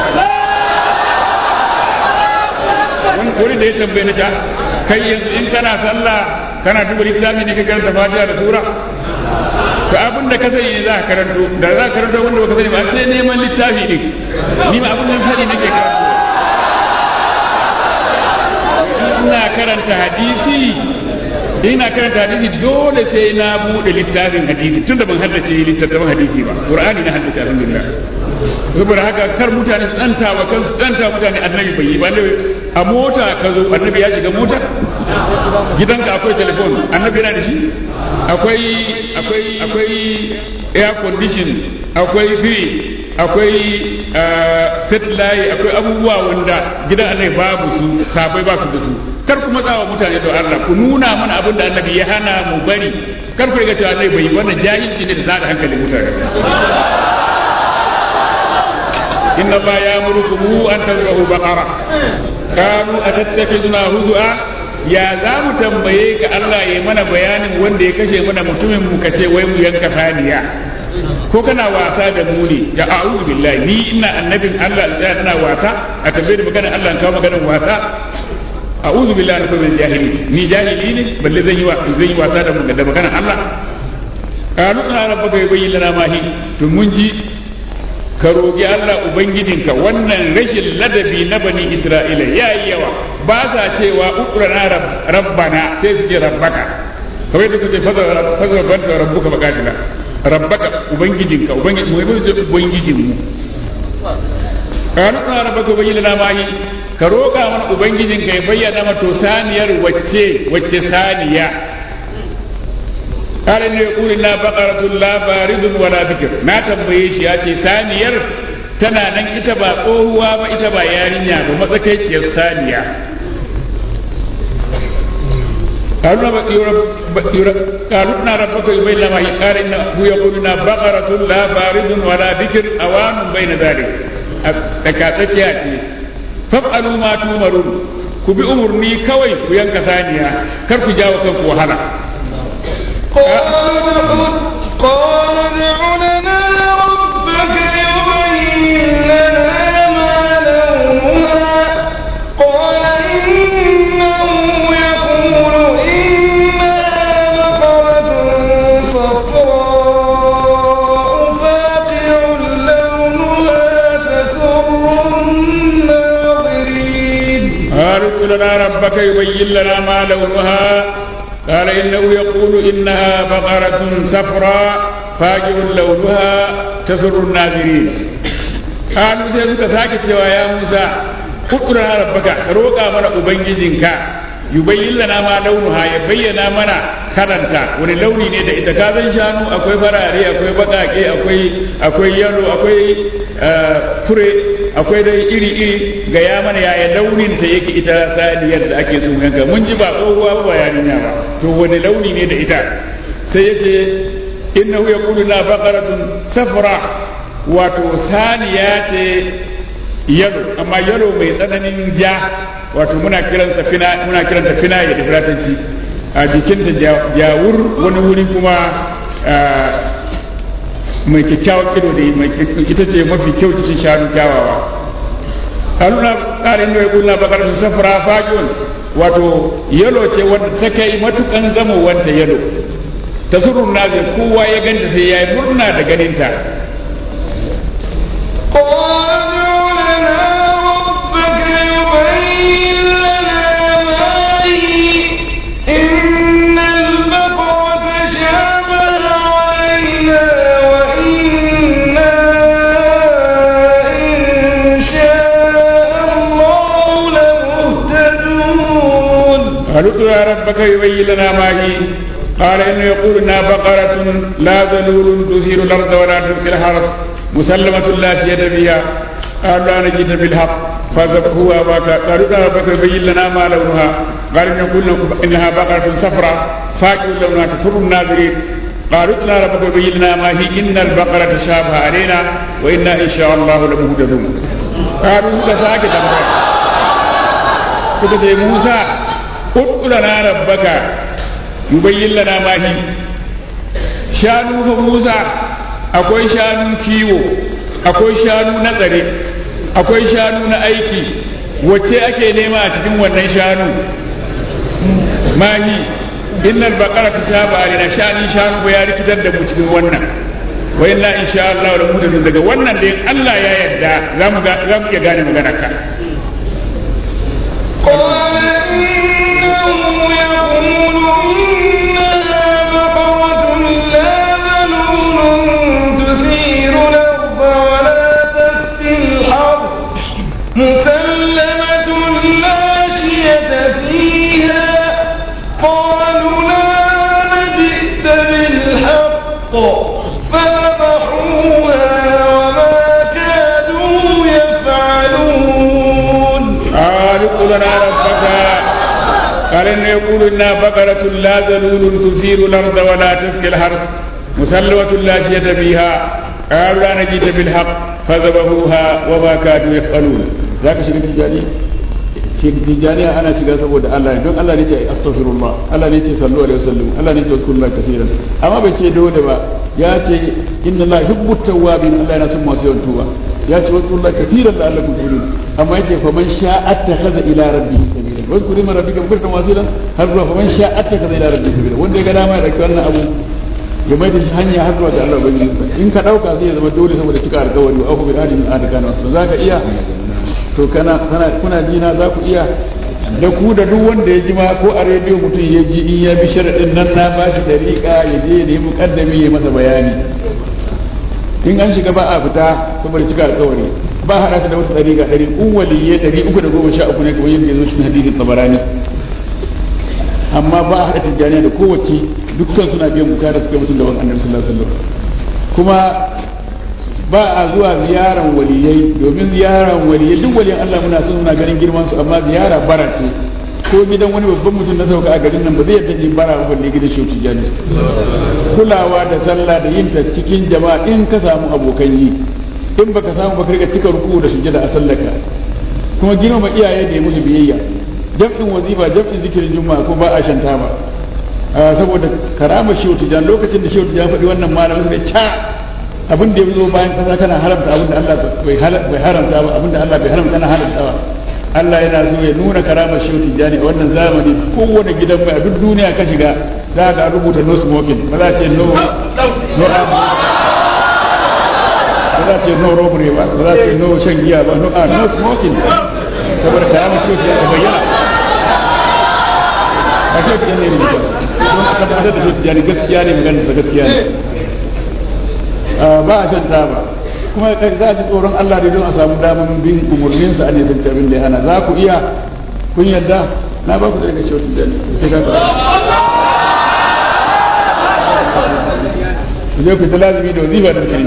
wani da ya tambaye na ta kai yanzu in kana sallah kana duba littafi ne ka karanta fatiha da sura to abin da ka sani ne za ka karanto da za ka karanto wanda baka sani ba sai neman littafi din ni ma abin da sani nake karanto ina karanta hadisi ina karanta hadisi dole sai na bude littafin hadisi tunda ban haddace littattafan hadisi ba qur'ani na haddace alhamdulillah saboda haka kar mutane su danta wa kansu danta mutane annabi bai yi ba a mota ka zo annabi ya shiga mota gidanka akwai telefon annabi yana da shi akwai akwai akwai air condition akwai free akwai satellite akwai abubuwa wanda gidan annabi babu su sabai ba su da su kar ku matsawa mutane da Allah ku nuna mana abin da annabi ya hana mu bari kar ku riga cewa annabi bai wannan jahilci ne da zada hankalin mutane inna ma ya'murukum an tazbahu baqara kanu atattakhiduna huzua ya za mu tambaye ka Allah ya mana bayanin wanda ya kashe mana mutumin mu kace wai mu yanka saniya ko kana wasa da mu ne ya a'udhu billahi ni ina annabin Allah da ina wasa a tambaye da magana Allah kawo maganar wasa a'udhu billahi min jahili ni jahili ne balle zan yi zan yi wasa da da maganar Allah kanu ina rabbaka yubayyin lana ma hi to mun ji ka roƙi Allah Ubangijinka wannan rashin ladabi na bani Isra'ila ya yi yawa ba sa cewa ukurana rabbana sai su ce rabbaka kawai da kace fazar banta rabbuka bakatila rabbaka Ubangijinka Ubangijin mu kana tsara rabbaka bayyana na mahi ka roƙa mana Ubangijinka ya bayyana ma to saniyar wacce wacce saniya قال إنه يقول إنها بقرة لا بارد ولا بكر ما تنبيه شيء أتي ثانية tana nan ita ba tsohuwa ba ita ba yarinya ba matsakaiciyar saniya قالوا نا ربك يبين لما قال انه يقول انها بقرة لا بارد ولا بكر اوان بين ذلك تكاتكيا ce faf'alu ma tumarun ku bi umurni kawai ku yanka saniya kar ku jawo kanku wahala قال ادع لنا ربك يبين لنا ما لونها قال إنه يقول إنها بقرة صفراء فاقع لونها تسر الناظرين قالوا ادع لنا ربك يبين لنا ما لونها قال إنه يقول إنها بقرة صفراء فاجر لونها تسر الناظرين قالوا سيدك ساكت يا موسى قلنا ربك روكا من أبنجدك yubayyin lana ma launuha ya bayyana mana karanta wani launi ne da ita kazan shanu akwai farare akwai bakake akwai akwai yalo akwai fure akwai dai iri iri ga ya mana yaya launin ta yake ita saniyar da ake son yanka mun ji ba tsohuwa ba yarinya ba to wani launi ne da ita sai yace innahu yaqulu na baqaratun safra wato saniya ce yalo amma yalo mai tsananin ja wato muna kiransa fina muna kiranta fina ya da fulatanci a jikinta jawur wani wuri kuma mai kyakkyawan ido da ita ce mafi kyau cikin shanu kyawawa haruna ƙarin da ya kula bakar su safara fajon wato yalo ce wanda ta kai matukan zama wanta yalo ta surun nazir kowa ya ganta sai ya yi murna da ganinta قالوا لنا ربك يبين لنا ما هي إن البقرة شابه علينا وإنا إن شاء الله لمهتدون قالوا ادع ربك يبين لنا ما هي قال انه يقول انها بقرة لا ذلول تثير الارض ولا تلقي الحرث مسلمة لا شيء فيها قالوا لا نجيت بالحق فذبحوها وكا قالوا ادع ربك يبين لنا ما لونها قال انه يقول انها بقرة صفراء فاكهة لونها تسر الناظرين قالوا اطلع ربك يبين لنا ما هي إن البقرة تشابه علينا وإنا إن شاء الله لمهتدون قالوا suka sake tambaya suka ce Musa ud'u lana rabbaka yubayyin lana ma hi shanu fa Musa akwai shanun kiwo akwai shanu na tsare akwai shanu na aiki wacce ake nema a cikin wannan shanu mahi innal baqara tashaba alina shani shanu ba ya rikitar da mu cikin wannan wa inna insha Allah la mutadun daga wannan da Allah ya yarda zamu ga zamu iya gane maganar ka قال إنه يقول إنها بقرة لا ذلول تثير الأرض ولا تسقي الحرث مسلمة لا شية فيها قالوا لا جئت بالحق فذبحوها وما كادوا يفعلون قالوا ادع لنا ربك قال إن يقول إنها بقرة لا ذلول تثير الأرض ولا تسقي الحرث مسلمة لا شية فيها قالوا لا نجيت بالحق فذبحوها وما كادوا يفعلون ذاك شيء تجاري tijjaniya ana shiga saboda Allah don Allah ne ce astaghfirullah Allah ne ce sallu alaihi wasallam Allah ne ce waskurullah kaseeran amma bai ce dole ba ya ce inna Allah yuhibbu tawwabin Allah yana son masu yawan tuba ya ce waskurullah kaseeran la'allakum tuflihun amma yake fa man sha'a attakhadha ila rabbihi sabila waskuri ma rabbika bukratan wasilan har zuwa fa man sha'a attakhadha ila rabbihi sabila wanda ya ga dama ya dauki wannan abu ya mai da shi hanya har zuwa ga Allah ubangiji in ka dauka zai zama dole saboda cika alƙawari wa aku bil adami adaka na za ka iya to kana kana kuna jina za ku iya da ku da duk wanda ya ji ma ko a rediyo mutum ya ji in ya bi sharaɗin nan na ba shi dariƙa ya je ya nemi muƙaddami ya masa bayani in an shiga ba a fita saboda cika alƙawari ba haɗa ta da wata dariƙa ɗari un waliyye ɗari uku da goma sha uku ne kamar yadda ya zo cikin hadisin tabarani amma ba a haɗa tijjaniya da kowace dukkan suna biyan bukata suka mutum da wani annabi sallallahu alaihi wasallam kuma ba a zuwa ziyaran waliyai domin ziyaran waliyai duk waliyan Allah muna son muna ganin girman su amma ziyara bara ce ko gidan wani babban mutum na sauka a garin nan ba zai yadda in bara ba balle gidan shi tijani kulawa da sallah da yin ta cikin jama'a in ka samu abokan yi in baka samu ba ka riga cika ruku da sujada a sallaka kuma girmama iyaye da ya musu biyayya jam'in wazifa jam'in zikirin juma'a ko ba a shanta ba saboda karamar shehu tijani lokacin da shehu tijani faɗi wannan malamin suka ca abin da ya zo bayan kasa kana haramta abin da Allah bai haramta ba abin da Allah bai haramta kana haramta ba Allah yana so ya nuna karamar shehu tijani a wannan zamani kowane gidan mai a duk duniya ka shiga za ka rubuta no smoking ba za ce no no ba za ce no robbery ba ba za ce no shan giya ba no ah no smoking saboda karamar shehu tijani ta bayyana a shehu tijani ne mutum don aka tabbatar da shehu tijani gaskiya ne magana da gaskiya ne ba a shan taba kuma za a ji tsoron Allah da don a samu damar bin umarninsa a nisan abin da ya hana za ku iya kun yadda na ba ku da daga shautin da ku je ku ta lazimi da wazifa da kiri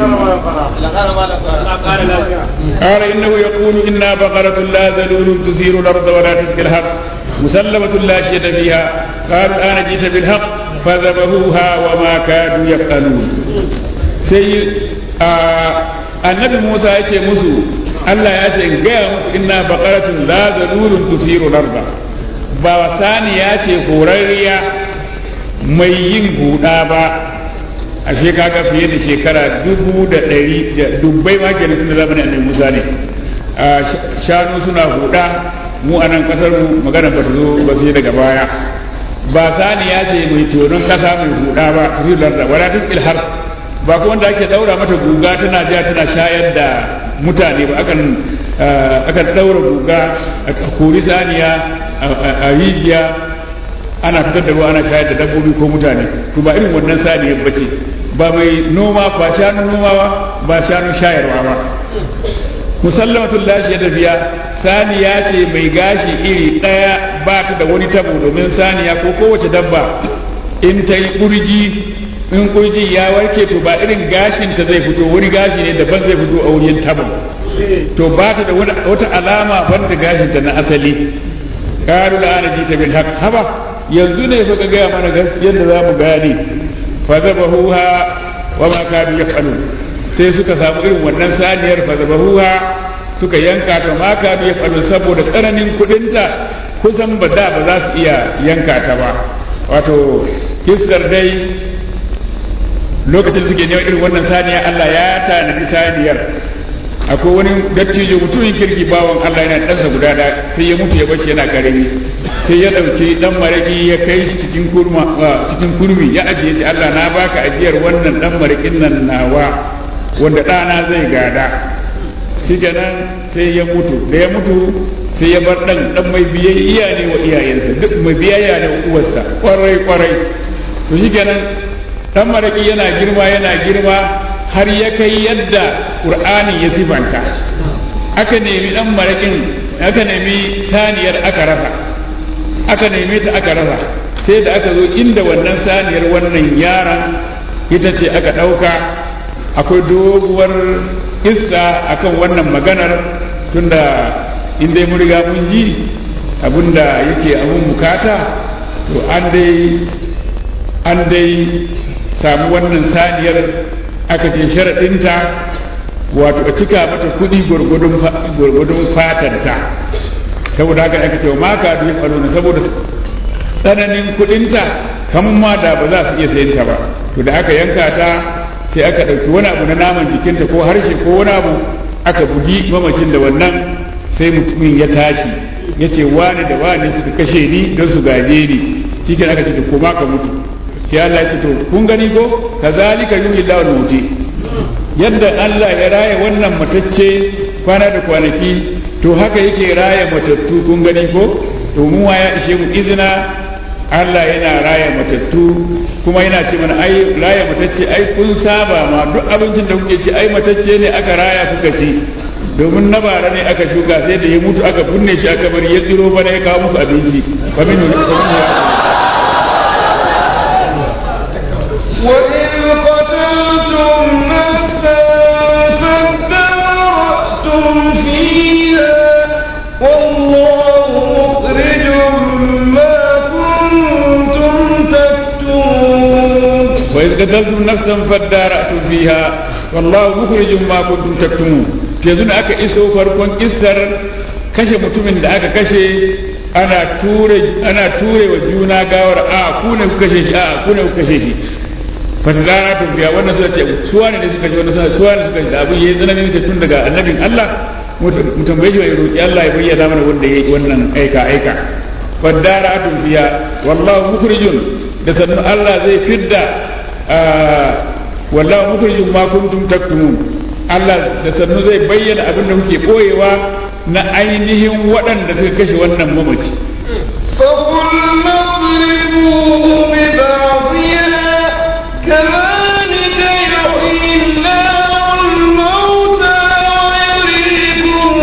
قال إنه يقول إنا بقرة لا ذلول تثير الأرض ولا تسقي الحرث مسلمة لا شية فيها قالوا الآن جئت بالحق فذبحوها وما كادوا يفعلون sai annabi Musa ya ce musu Allah ya ce gaya muku inna baqaratun la zalulun tusiru larba ba sani ya ce horarriya mai yin huda ba ashe kaga fiye da shekara dubu da ɗari dubbai ma kenan tun da zamanin annabi Musa ne shanu suna huda mu a nan kasar mu magana ba ta zo ba sai daga baya ba sani ya ce mai tonon kasa mai huda ba tusiru larba wala tusil har ba ko wanda ake daura mata guga tana ja tana shayar da mutane ba akan akan daura guga a kori saniya a rijiya ana fitar da ruwa ana shayar da dabbobi ko mutane to ba irin wannan saniyar bace ba mai noma ba shanu noma ba ba shanu shayarwa ba musallamatul lashi da biya saniya ce mai gashi iri daya ba ta da wani tabo domin saniya ko kowace dabba in ta yi kurji in kurji ya warke to ba irin gashin ta zai fito wani gashi ne daban zai fito a wurin tabon to ba ta da wata alama banda gashin ta na asali qalu la ana jita bil haqq haba yanzu ne fa ka gaya mana gaskiyar da zamu gane fazabahuha wa ma kadu yaf'alun sai suka samu irin wannan saniyar fazabahuha suka yanka ta ma kadu yaf'alun saboda tsananin kudinta kusan ba da ba za su iya yanka ta ba wato kissar dai lokacin da suke neman irin wannan saniya Allah ya tanadi saniyar akwai wani dattijo mutumin kirki bawan Allah yana ɗansa guda da sai ya mutu ya bashi yana karami sai ya ɗauki ɗan maraƙi ya kai shi cikin kurma cikin kurmi ya ajiye shi Allah na baka ajiyar wannan ɗan maraƙin nan nawa wanda ɗana zai gada shi kenan sai ya mutu da ya mutu sai ya bar ɗan ɗan mai biyayya ne wa iyayensa duk mai biyayya ne wa uwarsa kwarai kwarai to shi kenan ɗan maraƙi yana girma yana girma har ya kai yadda ƙur'ani ya sifanta aka nemi ɗan maraƙin aka nemi saniyar aka rasa aka neme ta aka rasa sai da aka zo inda wannan saniyar wannan yaran ita ce aka ɗauka akwai doguwar issa akan wannan maganar tunda in dai mun riga mun ji abinda yake abun bukata to an dai an dai samu wannan saniyar aka ce sharaɗinta wato a cika mata kuɗi gwargwadon fatanta saboda haka aka ce ma ka duyi falona saboda tsananin kuɗinta kan ma da ba za su iya sayan ta ba to da aka yanka ta sai aka ɗauki wani abu na naman jikinta ko harshe ko wani abu aka bugi mamacin da wannan sai mutumin ya tashi ya ce wani da wani suka kashe ni don su gaje ni shi aka ce to koma ka mutu sai Allah ya ce to kun gani ko kazalika yuhi Allahu muti yadda Allah ya raya wannan matacce kwana da kwanaki to haka yake raya matattu kun gani ko to mu ya ishe mu izina Allah yana raya matattu kuma yana ce mana ai raya matacce ai kun saba ma duk abincin da kuke ci ai matacce ne aka raya kuka ci domin na bara ne aka shuka sai da ya mutu aka binne shi aka bari ya tsiro bana ya kawo muku abinci fa min وإذ قتلتم نفسا فادارأتم فيها والله مخرج ما كنتم تكتمون وإذ قتلتم نفسا فادارأتم فيها والله مخرج ما كنتم تكتمون yanzu da aka iso farkon kissar kashe mutumin da aka kashe ana ture ana ture wa juna gawar a ku ne ku kashe shi a ku ne ku kashe shi fatazara tun biya wannan suna ce su wani ne suka ce wannan suna su wani suka ce da abin yayi tsananin da tun daga annabin Allah mu tambaye shi mai roki Allah ya bayyana mana wanda yayi wannan aika aika fadara tun biya wallahu mukhrijun da sannu Allah zai fidda wallahu mukhrijun ma kuntum taktumun Allah da sannu zai bayyana abin da kuke boyewa na ainihin waɗanda suka kashe wannan mamaci فقلنا اضربوه ببعضها كذلك يحيي الله الموتى ويريكم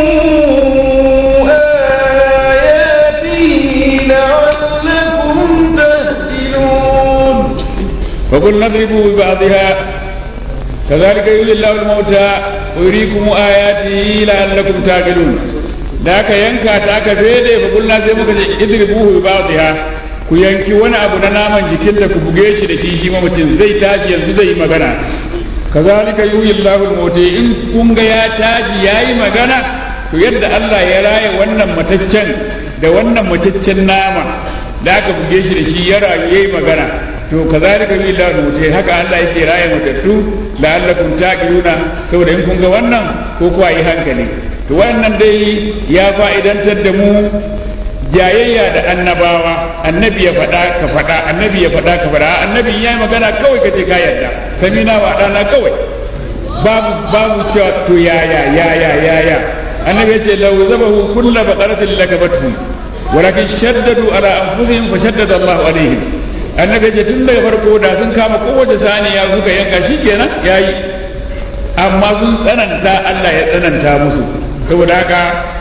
آياته لعلكم تهتدون فقلنا اضربوا ببعضها كذلك يحيي الله الموتى ويريكم آياته لعلكم تعقلون da aka yanka ta aka fede fa kullum sai muka ce idribuhu bi ba'dha ku yanki wani abu na naman jikinta ku buge shi da shi shi mamacin zai tashi yanzu zai yi magana kazalika yuhyi Allahu al in kun ga ya tashi yayi magana to yadda Allah ya raye wannan mataccen da wannan mataccen nama da aka buge shi da shi ya rayu yayi magana to kazalika yuhyi Allahu al haka Allah yake raye matattu la'allakum taqiluna saboda in kun ga wannan ko kuwa yi hankali to wannan dai ya fa'idantar da mu jayayya da annabawa annabi ya faɗa ka faɗa annabi ya faɗa ka faɗa annabi ya yi magana kawai ka ce ka yarda samina wa ɗana kawai babu babu cewa to yaya yaya yaya annabi ya ce lau zabahu kulla baqaratin lakabatuhum walakin shaddadu ala anfusihim fa shaddada Allah alaihim annabi ya ce tun daga farko da sun kama kowace saniya suka yanka shikenan yayi amma sun tsananta Allah ya tsananta musu saboda haka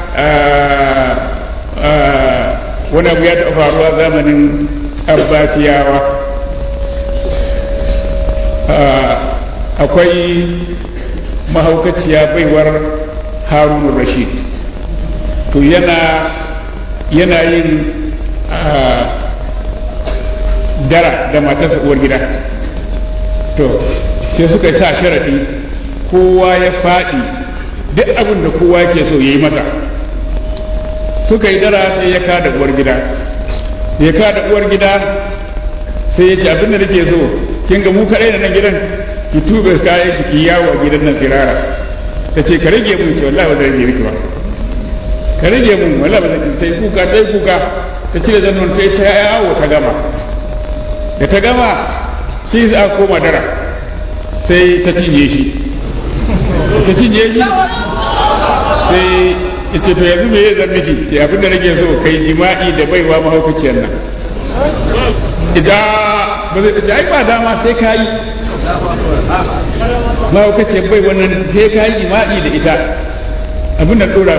wani abu ya taɓa faruwa zamanin abbasiyawa akwai mahaukaciya baiwar harun rashid to yana yana yin dara da matarsa uwar gida to sai suka yi sa sharaɗi kowa ya faɗi duk abin da kowa ke so ya yi masa suka yi dara sai ya kada uwar gida ya kada uwar gida sai ya ce abin da nake so kin ga mu kaɗai da nan gidan ki tube kayan ki ki yawo a gidan nan tsirara ta ce ka rage mun ce wallahi ba zan rage miki ba ka rage mun wallahi ba zan ta yi kuka ta yi kuka ta cire zannon ta yi ta yawo ta gama da ta gama sai za a koma dara sai ta cinye shi ta cinye shi sai ita to yanzu me ya zan miki ce abinda nake so kai jima'i da baiwa mahaukaciyar nan idan ba zai ta ai ba dama sai ka yi mahaukaciyar bai wannan sai ka yi jima'i da ita abin da dora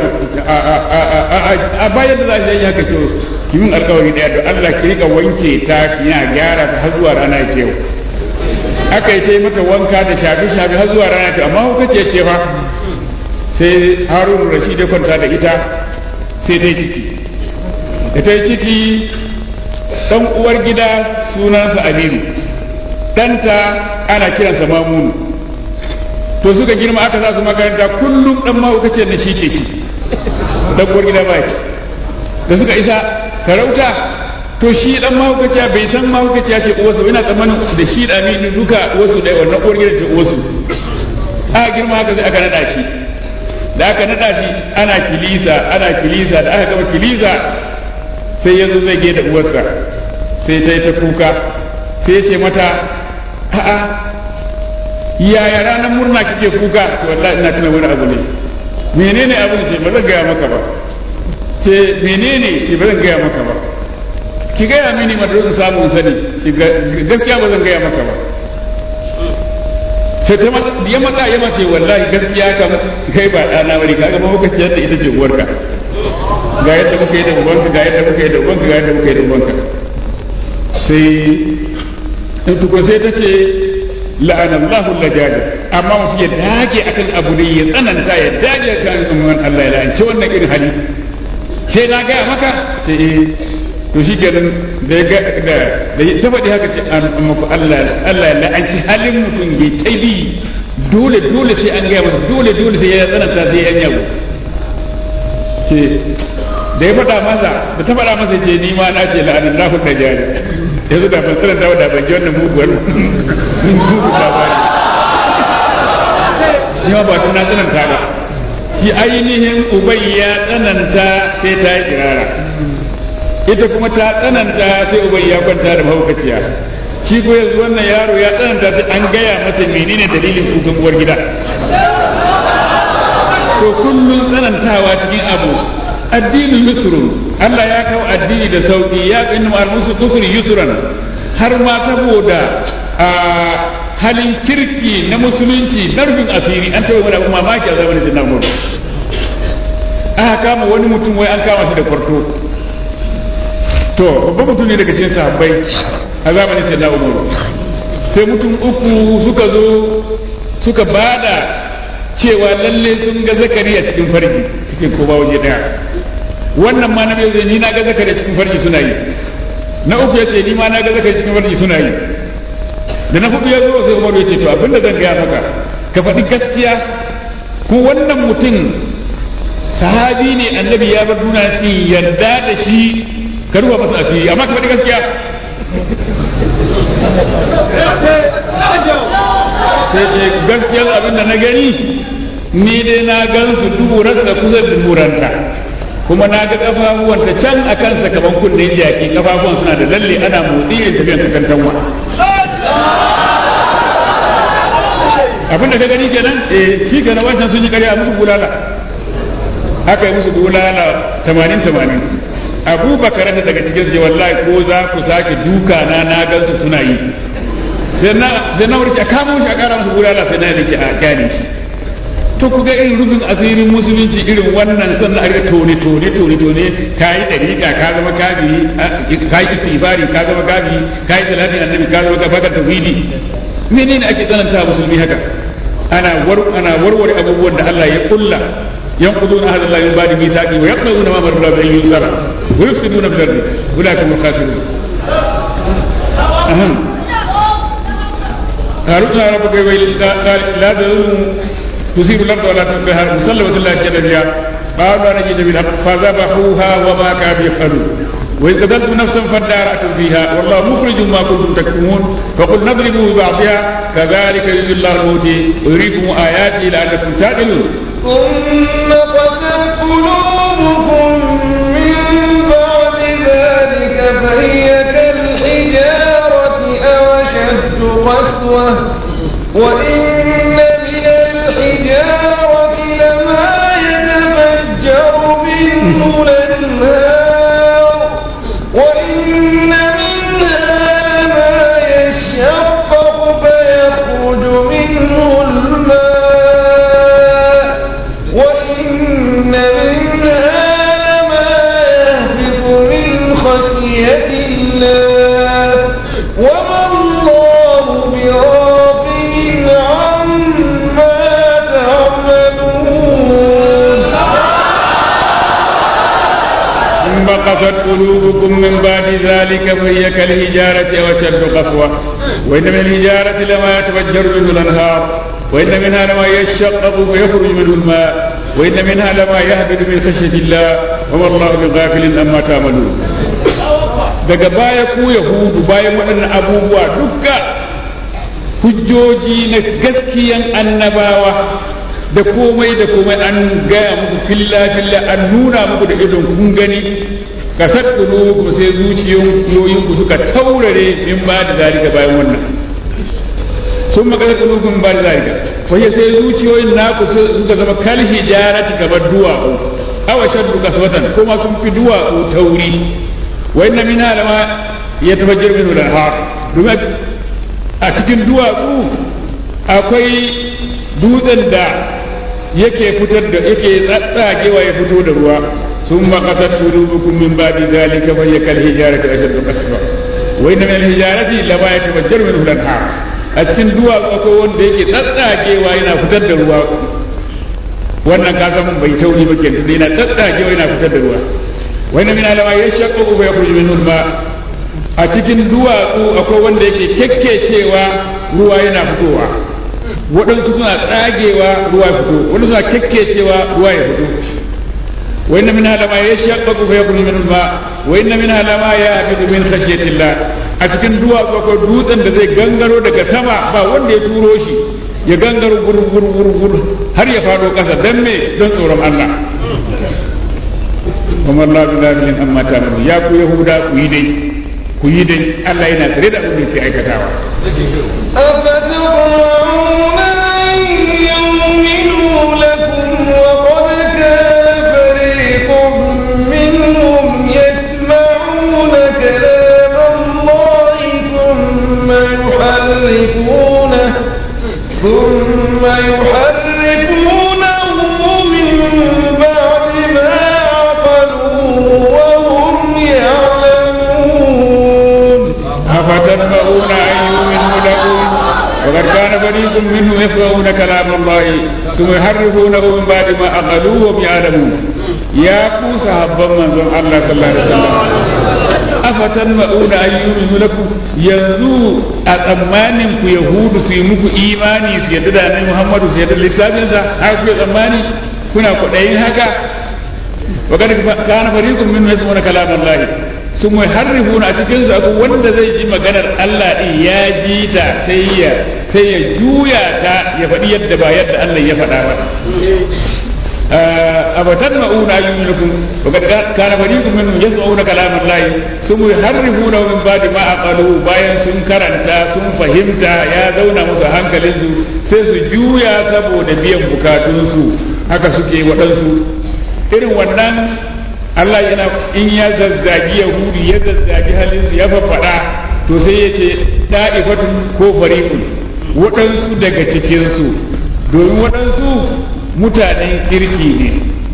a bayan da za a yi haka kyau kimin alkawari daya da Allah ki rika wanke ta kina gyara ta har zuwa rana ke yau aka yi ta yi mata wanka da shafi shafi har zuwa rana ta amma hukace ce fa sai harun rashid ya kwanta da ita sai ta yi ciki da ta yi ciki dan uwar gida sunansa aminu ɗanta ana kiransa mamunu to suka girma aka sa su makaranta kullum dan mahaukaciyar na shi ke ci dan uwar gida ba ci da suka isa sarauta to shi dan mahaukaciya bai san mahaukaciya ce uwarsa yana tsammanin da shi da aminu duka wasu ɗaya wannan uwar gida ce uwarsu aka girma haka sai aka naɗa shi da aka naɗa shi ana kilisa ana kilisa da aka gama kilisa sai ya zo zai ge da uwarsa sai ta yi ta kuka sai ya ce mata a'a yaya ranar murna kike kuka to wallahi ina tuna wani abu ne menene abu ne ba zan gaya maka ba ce menene ce ba zan gaya maka ba ki gaya mini ma da samu sani gaskiya ba zan gaya maka ba sai ta ya matsa ya mace wallahi gaskiya kam kai ba ɗana bari kaga ba muka ciyar da ita ce uwarka ga yadda muka yi da ubanka ga yadda muka yi da ubanka ga yadda muka yi da ubanka sai in tuko sai ta ce la'ana Allahu lajaja amma mutum ya dage akan abu ne ya tsananta ya dage akan umman Allah ya la'anci wannan irin hali sai na gaya maka sai eh to shi kenan da ya da da ta faɗi haka ce an muku Allah Allah ya la'anci halin mutum bai taibi dole dole sai an gaya masa dole dole sai ya tsananta sai ya yabo ce da ya faɗa masa da ta faɗa masa ce ni ma na ce la'anin lahu da jari yanzu da ban tsananta da ban ji wannan muguwar mugu labari ni ma ba tun na tsananta ba shi ainihin ubai ya tsananta sai ta yi kirara ita kuma ta tsananta sai ubai ya kwanta da mahaukaciya shi ko yanzu wannan yaro ya tsananta sai an gaya masa menene dalilin kukan uwar gida to kullum tsanantawa cikin abu addinin yusrun Allah ya kawo addini da sauki ya kai mu al-musri yusran har ma saboda a halin kirki na musulunci narfin asiri an taɓa wani abu mamaki a zamanin jinnan mulu aka kama wani mutum wai an kama shi da kwarto to babban mutum ne daga cikin sahabbai a zamanin sai na umaru sai mutum uku suka zo suka bada cewa lalle sun ga zakari a cikin farji cikin koba waje daya wannan ma na bai ni na ga zakari a cikin farji suna yi na uku ya ce ni ma na ga zakari cikin farji suna yi da na hudu ya zo sai umaru ya ce to abinda zan gaya maka ka faɗi gaskiya ko wannan mutum sahabi ne annabi ya bar duniya cikin yarda da shi ka ruwa masa asiri amma ka faɗi gaskiya sai ce gaskiyar abin da na gani ni dai na gan su duburarsa kusa da duburanta kuma na ga kafafuwanta can a kansa kaman kunnen jaki kafafuwan suna da lalle ana motsi irin tafiyan ta kantanwa abin da ka gani kenan eh shi kenan wancan sun yi karya musu bulala aka yi musu bulala tamanin tamanin abubakar da daga cikin su wallahi ko za ku sake duka na na gan su suna yi sai na sai na warke kamo shi a kara musu bulala sai na rike a gane shi to ku ga irin rufin asirin musulunci irin wannan sannan a rika tone tone tone tone ka yi dariƙa ka zama kafiri ka yi istibari ka zama kafiri ka yi salatin annabi ka zama kafaka tauhidi menene ake tsananta musulmi haka ana war ana warware abubuwan da Allah ya kulla ينقضون هذا الله من بعد ميثاقه ويقطعون ما امر الله به ان ينصر ويفسدون في الارض اولئك هم الخاسرون اهم قالوا ربك قال لا تظلموا تثير الارض ولا تنبها مسلمة لا شيء فيها قالوا انا جئت بالحق فذبحوها وما كانوا يفعلون وإذ قتلتم نفسا فادارأتم فيها والله مخرج ما كنتم تكتمون فقل نضربوا ببعضها كذلك يريد الله الموت ويريكم آياته لعلكم تعقلون ثم قست قلوبكم من بعد ذلك فهي كالحجارة أو أشد قسوة وإن من الحجارة لما يتفجر منه الأنهار وإن منها لما يشقق فيخرج منه الماء وإن منها لما يهبط من خشية الله وما الله بغافل عما تعملون ثم قست قلوبكم من بعد ذلك فهي كالحجارة أو أشد قسوة وإن من الحجارة لما يتفجر منه الأنهار وإن منها لما يشقق فيخرج منه الماء وإن منها لما يهبط من خشية الله وما الله بغافل عما تعملون daga baya ku yahudu bayan waɗannan abubuwa dukka hujjoji na gaskiyan annabawa da komai da komai an gaya muku filla filla an nuna muku da idon kun gani kasar ku sai zuciyoyin ku suka taurare min ba da zalika bayan wannan sun makasar kun ba da zalika fa sai zuciyoyin naku suka zama kal hijarati kamar duwatsu awa shaddu kaswatan kuma sun fi duwatsu tauri wa inna minha lama yatafajjaru minhu al-anhar domin a cikin duwatsu akwai dutsen da yake fitar da yake tsatsagewa ya fito da ruwa sun makasar qulubukum min ba'di zalika fa yakal hijarati ashaddu qaswa wa inna min al-hijarati lama yatafajjaru minhu al-anhar a cikin duwatsu akwai wanda yake tsatsagewa yana fitar da ruwa wannan ka san bai tauri ba kenan yana tsatsagewa yana fitar da ruwa wa inna min alama yashaqqu fa yakhruju minhu al-ma a cikin duwatsu akwai wanda yake kekkecewa ruwa yana fitowa waɗansu suna tsagewa ruwa ya fito waɗansu suna kekkecewa ruwa ya fito wa inna min alama yashaqqu fa yakhruju minhu al-ma wa inna min alama ya'budu min khashyatillah a cikin duwatsu akwai dutsen da zai gangaro daga sama ba wanda ya turo shi ya gangaro gurgurgurgur har ya faɗo ƙasa don me don tsoron Allah kuma Allah bi gafilin amma ta mun ya ku yahuda ku yi dai ku yi dai Allah yana tare da abin da yake aikatawa أفتطمعون أن يؤمنوا لكم وقد كان فريق منهم يسمعون كلام الله ثم يحرفونه ثم يحرفونه من بعد ما عقلوه وهم يعلمون أفتطمعون أن يؤمنوا لكم وقد كان فريق منهم يسمعون كلام الله ثم يحرفونه من بعد ما أقلوه وهم يعلمون يا كو صحابة من الله صلى الله عليه وسلم أفتطمعون أن يؤمنوا لكم ينزو أتمانين كو يهود في مكو إيماني سيدنا محمد سيدنا لسابنسا هكو أتماني كنا قدين هكا وقد كان فريق منهم يسمعون كلام الله sun mai harrifuna a cikin su akwai wanda zai ji maganar Allah din ya ji ta sai ya sai ya juya ta ya faɗi yadda ba yadda Allah ya faɗa ba abatan ma'una ayyunukum wa kad kana fariqun minhum yasma'una kalam Allah sun mai harrifuna min ba'di ma aqalu bayan sun karanta sun fahimta ya zauna musu hankalin su sai su juya saboda biyan bukatun su haka suke waɗansu irin wannan Allah yana in ya zazzagi Yahudi ya zazzagi halin ya faɗa to sai ya ce da'ifatun ko fariqun waɗansu daga cikinsu domin waɗansu mutanen kirki ne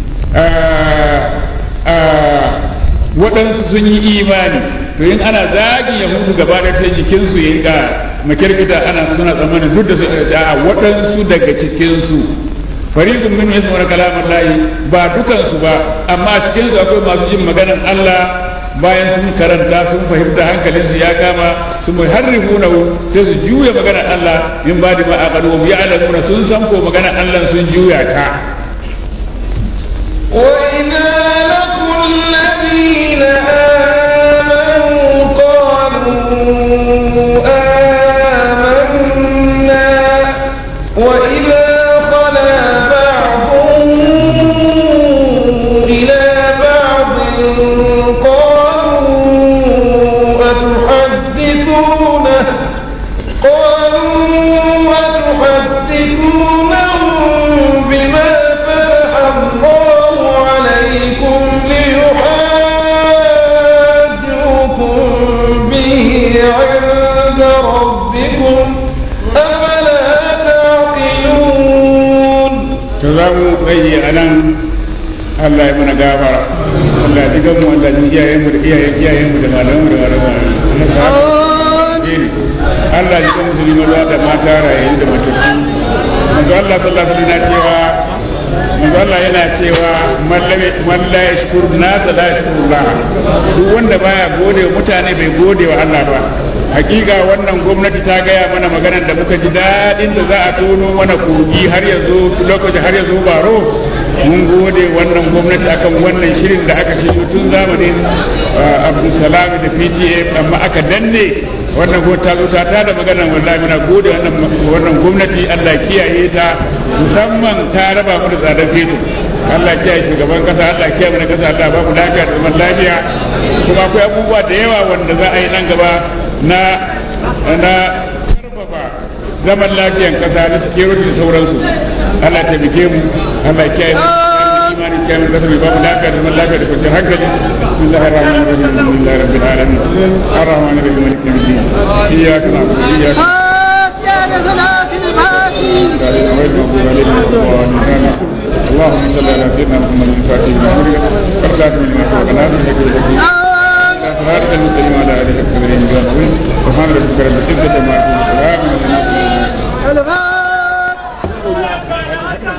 waɗansu sun yi imani to in ana zagin yahudu gaba da ta jikinsu ya ga makirkita ana suna tsammanin duk da su a waɗansu daga cikinsu fariqun min yasma'una kalaman lahi ba dukansu ba amma a cikin su akwai masu jin maganan Allah bayan sun karanta sun fahimta hankalinsu ya kama su mai harrifuna sai su juya maganar Allah min ba da ma'aqalu ya alamuna sun san ko maganar Allah sun juya ta وإذا لقوا الذين آمنوا قالوا آمنا وإذا خلا بعضهم إلى بعض قالوا أتحدثونه قالوا أتحدثونهم بما فتح الله عليكم ليحاجوكم به عند ربكم أفلا تعقلون to za mu tsaye a nan Allah ya mana gafara Allah ya diga mu Allah ya iyayen mu da iyayen iyayen mu da malaman mu da malaman mu Allah ya kuma musulmi maza da mata rayayi da matattu manzo Allah sallallahu alaihi wasallam cewa manzo Allah yana cewa man la yashkur nas la yashkur Allah duk wanda baya gode wa mutane bai gode wa Allah ba hakika wannan gwamnati ta gaya mana maganar da muka ji daɗin da za a tono mana kogi har yanzu lokacin har yanzu baro mun gode wannan gwamnati akan wannan shirin da aka shirya tun zamanin abdulsalam da pta amma aka danne wannan ko ta zo ta tada maganar wallahi muna gode wannan wannan gwamnati Allah kiyaye ta musamman ta raba mu da tsadar fetur Allah kiyaye shugaban kasa Allah kiyaye mu da kasa Allah ba mu lafiya da zaman lafiya kuma akwai abubuwa da yawa wanda za a yi nan gaba na na karfafa zaman lafiyan kasa na security da sauransu Allah taimake mu Allah kiyaye mu imani kiyaye mu kasa mai ba mu lafiya da zaman lafiya da kwanciyar hankali bismillahir rahmanir rahim alhamdulillahi rabbil alamin arrahmanir rahim maliki yawmiddin iyyaka na'budu wa iyyaka اللهم صل على سيدنا محمد الفاتح لما أمرك والخاتم لما سبق ناصر لك صراط المسلمين على آله وصحبه أجمعين سبحان ربك رب العزة عما يصفون وسلام على المرسلين